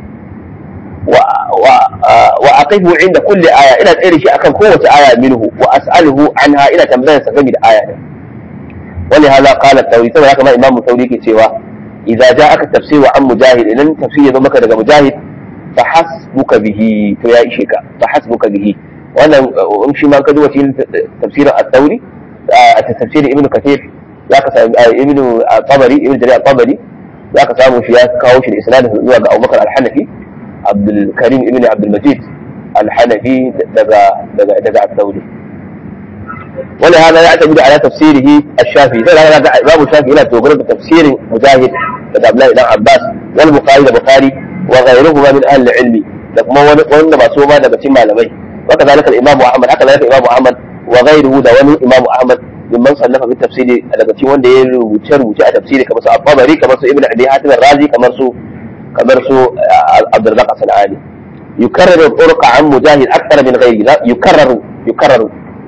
wa aqifu inda kulli aya ina tsere shi akan kowace aya minhu wa as'aluhu anha ina tambayar sa game da aya din wani hada qala tawri saboda haka ma imamu tawri ke cewa idza ja'aka tafsiru an mujahid idan tafsiri ya zo maka daga mujahid fa hasbuka bihi to ya ishe ka fa hasbuka bihi wannan in shi ma ka duba cikin tafsirin at-tawri a tafsirin ibnu kathir zaka samu ibnu tabari ibnu jarir tabari zaka samu shi ya kawo shi da isnadin zuwa ga Abubakar al-Hanafi abdul karim ibn abdul majid al-hanafi daga daga daga al-thawri ولهذا يعتمد على تفسيره الشافعي هذا الإمام الشافعي لا تقول بتفسير مجاهد daga Abdullahi dan Abbas wal Bukhari da Bukhari wa ghayruhuma min ahli ilmi da kuma wani wanda ba so ba daga cikin malamai wa kadhalika al-Imam Ahmad haka zalika Imam Ahmad wa ghayruhu da wani Imam Ahmad mimman sallafa fi tafsiri daga cikin wanda ya rubuce rubuce a tafsiri kamar su At-Tabari kamar su Ibn Abi Hatim ar-Razi kamar su kamar su Abdurrazzaq as-Sanani يكرر الطرق عن مجاهد اكثر من غيره يكرر يكرر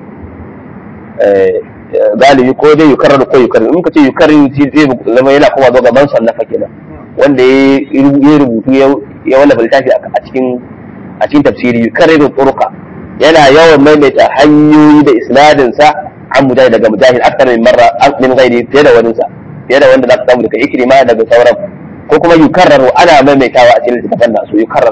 galibi ko dai yukarrar ko yukarrar in ka ce yukarrar shi zai zama yana kuma zo gaban sannafa kenan wanda ya rubutu ya wallafa littafi a cikin a cikin tafsiri yukarrar turqa yana yawan maimaita hanyoyi da isnadin sa an mujahid daga mujahid akthar min marra min ghairi fiye da wani sa fiye da wanda za ka samu daga ikrima daga sauran ko kuma yukarrar ana maimaitawa a cikin littafin nasu yukarrar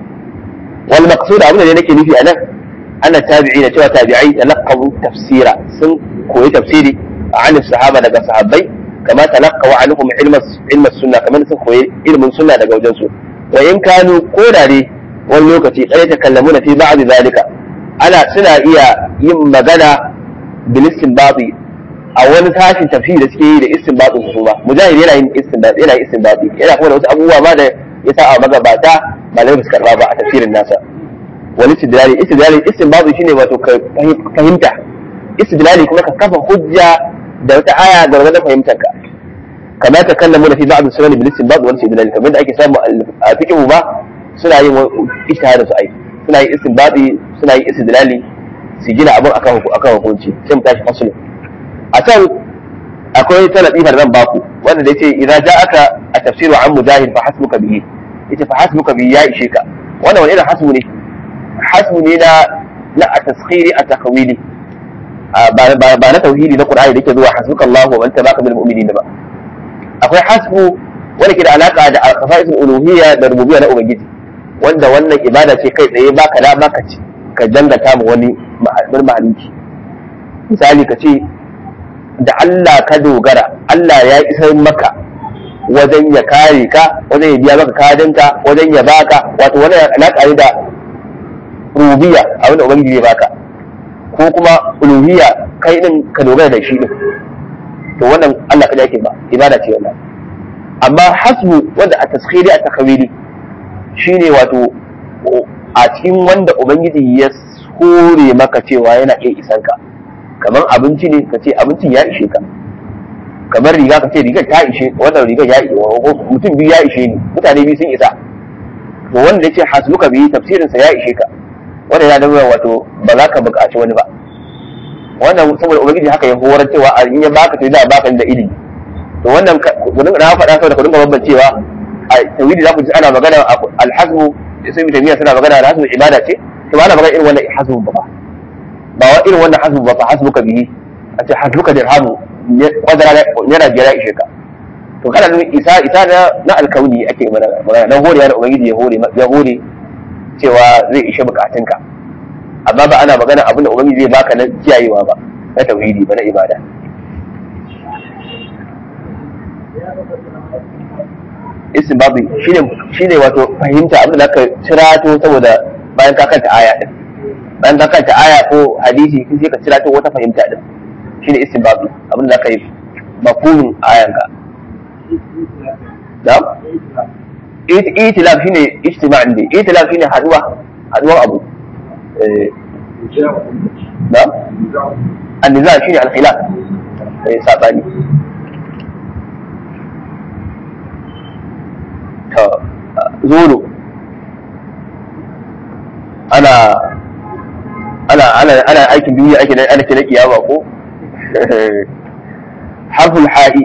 wal maqsud abin da nake nufi anan أن التابعين سوى تابعي تلقوا تفسيرا سن كوي تفسيري عن الصحابة لقى صحابي كما تلقوا عنهم علم علم السنة كما سن كوي علم السنة لقى وجنسو وإن كانوا قولا لي واللوكتي قد يتكلمون في بعض ذلك أنا سنة إيا يما غنى بالاستنباط a wani tashin tafsiri da suke yi da istinbatin su ba mujahid yana yin istinbat yana yin istinbati yana kuma da wasu abubuwa ba da ya sa a magabata ba da su karba ba a tafsirin nasa wani istidlali istidlali istinbabi shine wato ka fahimta istidlali kuma ka kafa hujja da wata aya ga wani fahimtar ka kamar ta kallamu da fi ba'd sunan bil istinbab wal istidlali kamar da ake samu a fiqhu ba suna yin ijtihadin su ai suna yin istinbabi suna yin istidlali su gina abin akan akan hukunci sai mu tashi fasulun a can akwai talabi da zan baku wanda da yace idza ja'aka at-tafsiru an mujahid fa hasbuka bihi yace fa hasbuka bihi ya ishe ka wannan wani irin hasbu ne hasbu ne na na a taskhiri a takawili ba na tauhidi na qur'ani da yake zuwa hasbuka Allahu wa man tabaka bil mu'minin ba akwai hasbu wanda ke da alaka da al-khasa'isul uluhiyya da rububiyya na ubangiji wanda wannan ibada ce kai tsaye baka da baka ci ka dangata mu wani mahalicci misali ka ce da Allah ka dogara Allah ya isar maka wajen ya kare ka wajen ya biya maka kadinka wajen ya baka wato wani alaka ne da rububiyya abin da ubangiji zai baka ko kuma uluhiyya kai din ka dogara da shi din to wannan Allah kada yake ba ibada ce wannan amma hasbu wanda a taskhiri a takawili shine wato a cikin wanda ubangiji ya hore maka cewa yana iya isan ka kamar abinci ne ka ce abincin ya ishe ka kamar riga ka ce rigar ta ishe wannan rigar ya ishe mutum biyu ya ishe ni mutane biyu sun isa to wanda ya ce hasbuka biyu tafsirinsa ya ishe ka wanda ya nuna wato ba za ka buƙaci wani ba wannan saboda ubangiji haka ya horar cewa a in ya baka to da baka da ilimi to wannan ku dinga na faɗa saboda ku dinga bambancewa a tawhidi za ku ji ana magana alhasbu sai mu tamiya suna magana alhasbu ibada ce to ba ana magana irin wannan hasbu ba ba wa irin wannan hasbu ba fa hasbuka bihi a ce hasbuka dirhamu kwadara yana biyar ya ishe ka to kana nuna isa isa na alkauni ake magana na hore da ubangiji ya hore ya hore cewa zai ishe bukatunka amma ba ana magana abin da ubangiji zai baka na kiyayewa ba na tauhidi ba na ibada istinbabi shine shine wato fahimta abin da zaka cirato saboda bayan ka kanta aya din bayan ka kanta aya ko hadisi sai ka cirato wata fahimta din shine istinbabi abin da zaka yi mafhumin ayanka na'am itilaf shine ijtima' ne itilaf shine haduwa haduwar abu da anniza shine al-khilaf eh sabani to zulu ana ana ana ana aikin duniya ake ana kira kiyama ko harful ha'i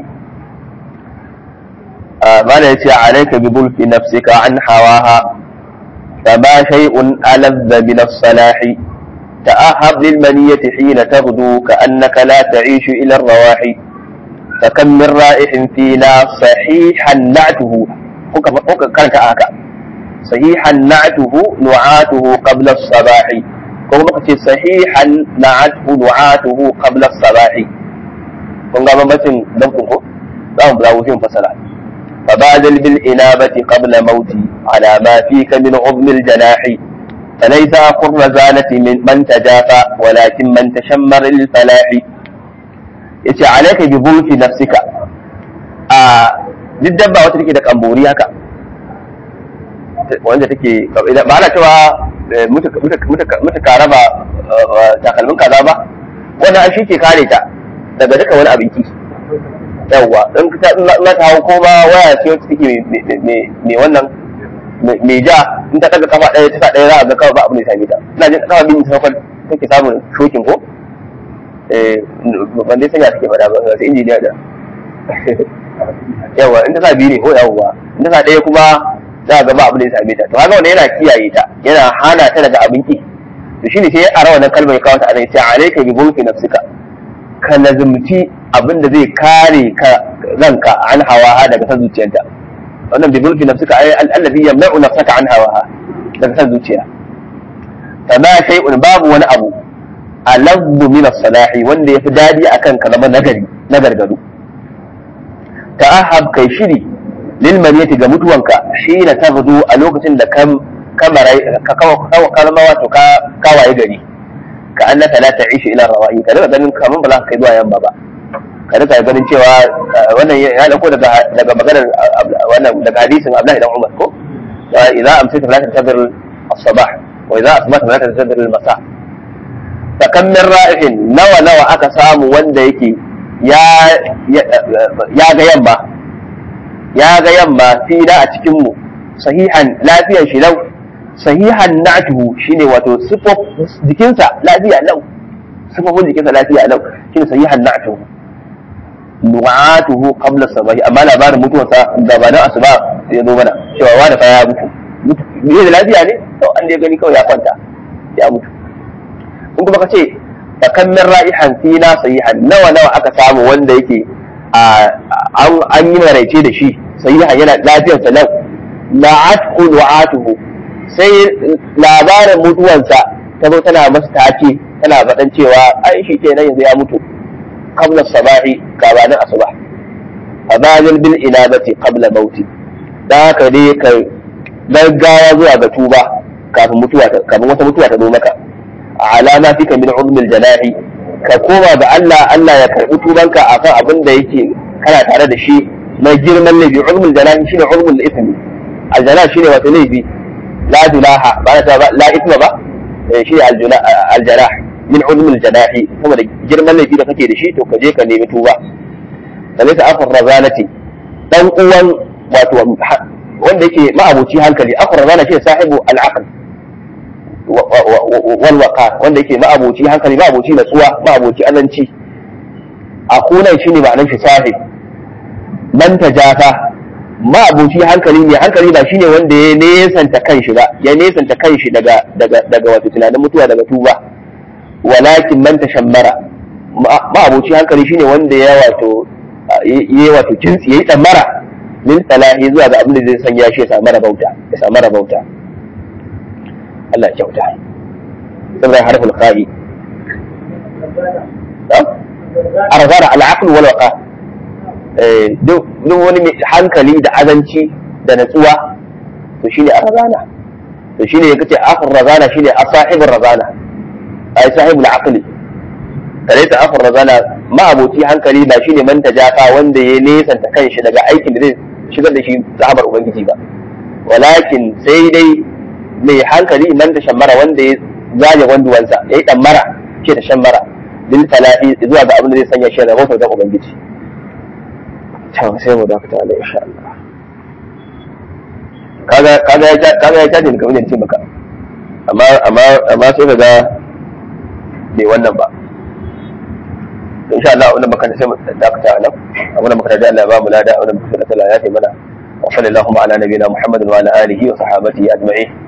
ما يتي عليك بظلف نفسك عن هواها فما شيء ألذ من الصلاح تأهب للمنية حين تغدو كأنك لا تعيش إلى الرواحي فكم من رائح فينا صحيحا نعته كانت آكا صحيحا نعته نعاته قبل الصباح كما صحيحا نعته نعاته قبل الصباح kun ga bambancin damkun ko za mu bulawo shi fasala فبادل بالإنابة قبل موتي على ما فيك من عظم الجناح فليس أخو الرزانة من من تجافى ولكن من تشمر للفلاح yace alaika bi bulfi nafsika a duk dabba wata take da kambori haka wanda take ba ana cewa muka raba takalmin kaza ba wannan shi ke kare ta daga duka wani abinci yawwa in ta na ta hau ko ba waya ce wacce take mai wannan mai ja in ta daga kafa ɗaya ta sa ɗaya za a ga kawai ba abu ne same ta ina jin kafa bin ta take samun shokin ko eh ban dai sanya take faɗa ba sai injiniya da yawa in ta sa biyu ne ko yawwa in ta sa ɗaya kuma za a ga ba abu ne same ta to haka wannan yana kiyaye ta yana hana ta daga abin ki to shine sai a rawa wannan kalmar ya kawo ta a nan sai alayka bi bulki nafsika ka lazumci abin da zai kare ka ranka an hawa daga san zuciyarta wannan bi bulki nafsika ay allazi yamna'u nafsaka an hawa daga san zuciya fama shay'un babu wani abu alabbu min as-salahi wanda yafi dadi akan ka zama nagari na gargadu ta'ahab kai shiri lil maniyati ga mutuwanka shi na tabdu a lokacin da kam kamarai ka kalma wato ka kawaye gari ka annaka la ta'ishu ila rawa'i ka daga ganin kaman ba za ka kai zuwa yamma ba ka daga ganin cewa wannan ya dauko daga daga maganar wannan daga hadisin Abdullahi dan Umar ko idza amsayta la tantazir as-sabah wa idza asbahta la tantazir al-masa fa kam min ra'ihin nawa nawa aka samu wanda yake ya ya ga yamma ya ga yamma fi da a cikin mu sahihan lafiyar shi lau sahihan na'tuhu shine wato sifaf jikinsa lafiya lau sifafin jikinsa lafiya lau shine sahihan na'tuhu nu'atuhu qabla sabahi amma labarin mutuwarsa gabanin asuba sai ya zo mana cewa wani fa ya mutu me da lafiya ne to an dai gani kawai ya kwanta ya mutu in kuma ka ce fa kan min ra'ihan fina sahihan nawa nawa aka samu wanda yake an yi maraice da shi sahihan yana lafiyarsa lau la'athu nu'atuhu sai labarin mutuwansa ta zo tana masa take tana faɗan cewa ai shi kenan yanzu ya mutu qabla sabahi gabanin asuba fadalil bil inabati qabla mauti da haka dai ka gaggawa zuwa ga tuba kafin mutuwa kafin wata mutuwa ta zo maka alama fika min ulmil janahi ka koma ga Allah Allah ya karbi tubanka akan abin da yake kana tare da shi na girman laifi ulmul janahi shine ulmul ithmi aljanah shine wato laifi la junaha ba ta ba la ithma ba shi aljanah min ulmul janahi saboda girman laifi da kake da shi to ka je ka nemi tuba da laysa akhar razanati dan uwan wato wanda yake ma'abuci hankali akhar razana shi sahibu al-aql wal waqar wanda yake ma'abuci hankali ma'abuci natsuwa ma'abuci azanci akunan shine ma'anar shi sahib man tajafa ma'abuci hankali ne hankali ba shine wanda ya nesanta kanshi ba ya nesanta kanshi daga daga daga wato tunanin mutuwa daga tuba walakin man tashammara ma'abuci hankali shine wanda ya wato yayi wato kintsi yayi tsammara min salahi zuwa ga abin da zai sanya shi ya samu rabauta ya samu rabauta Allah ya kyauta saboda harful kha'i arzara al-aql wal waqa duk wani mai hankali da azanci da natsuwa to shine arzana to shine ya kace akhir razana shine asahibur razana ai sahibul aqli kalaita akhir razana ma aboti hankali ba shine man tajafa wanda ya nesanta kanshi daga aikin da zai shigar da shi zahabar ubangiji ba walakin sai dai mai hankali man ta shammara wanda ya zaje wanduwansa ya yi ɗammara ce ta shammara bil talafi zuwa ga abin da zai sanya shi da rahoton da ubangiji can sai mu dakata Allah insha Allah kaga kaga ya kaga ya caje kamar yadda ce maka amma amma amma sai kaga bai wannan ba insha Allah wannan baka sai mu dakata nan abin da muka da Allah ba mu lada abin da muka da Allah ya taimana وصلى اللهم على نبينا محمد وعلى اله وصحابته اجمعين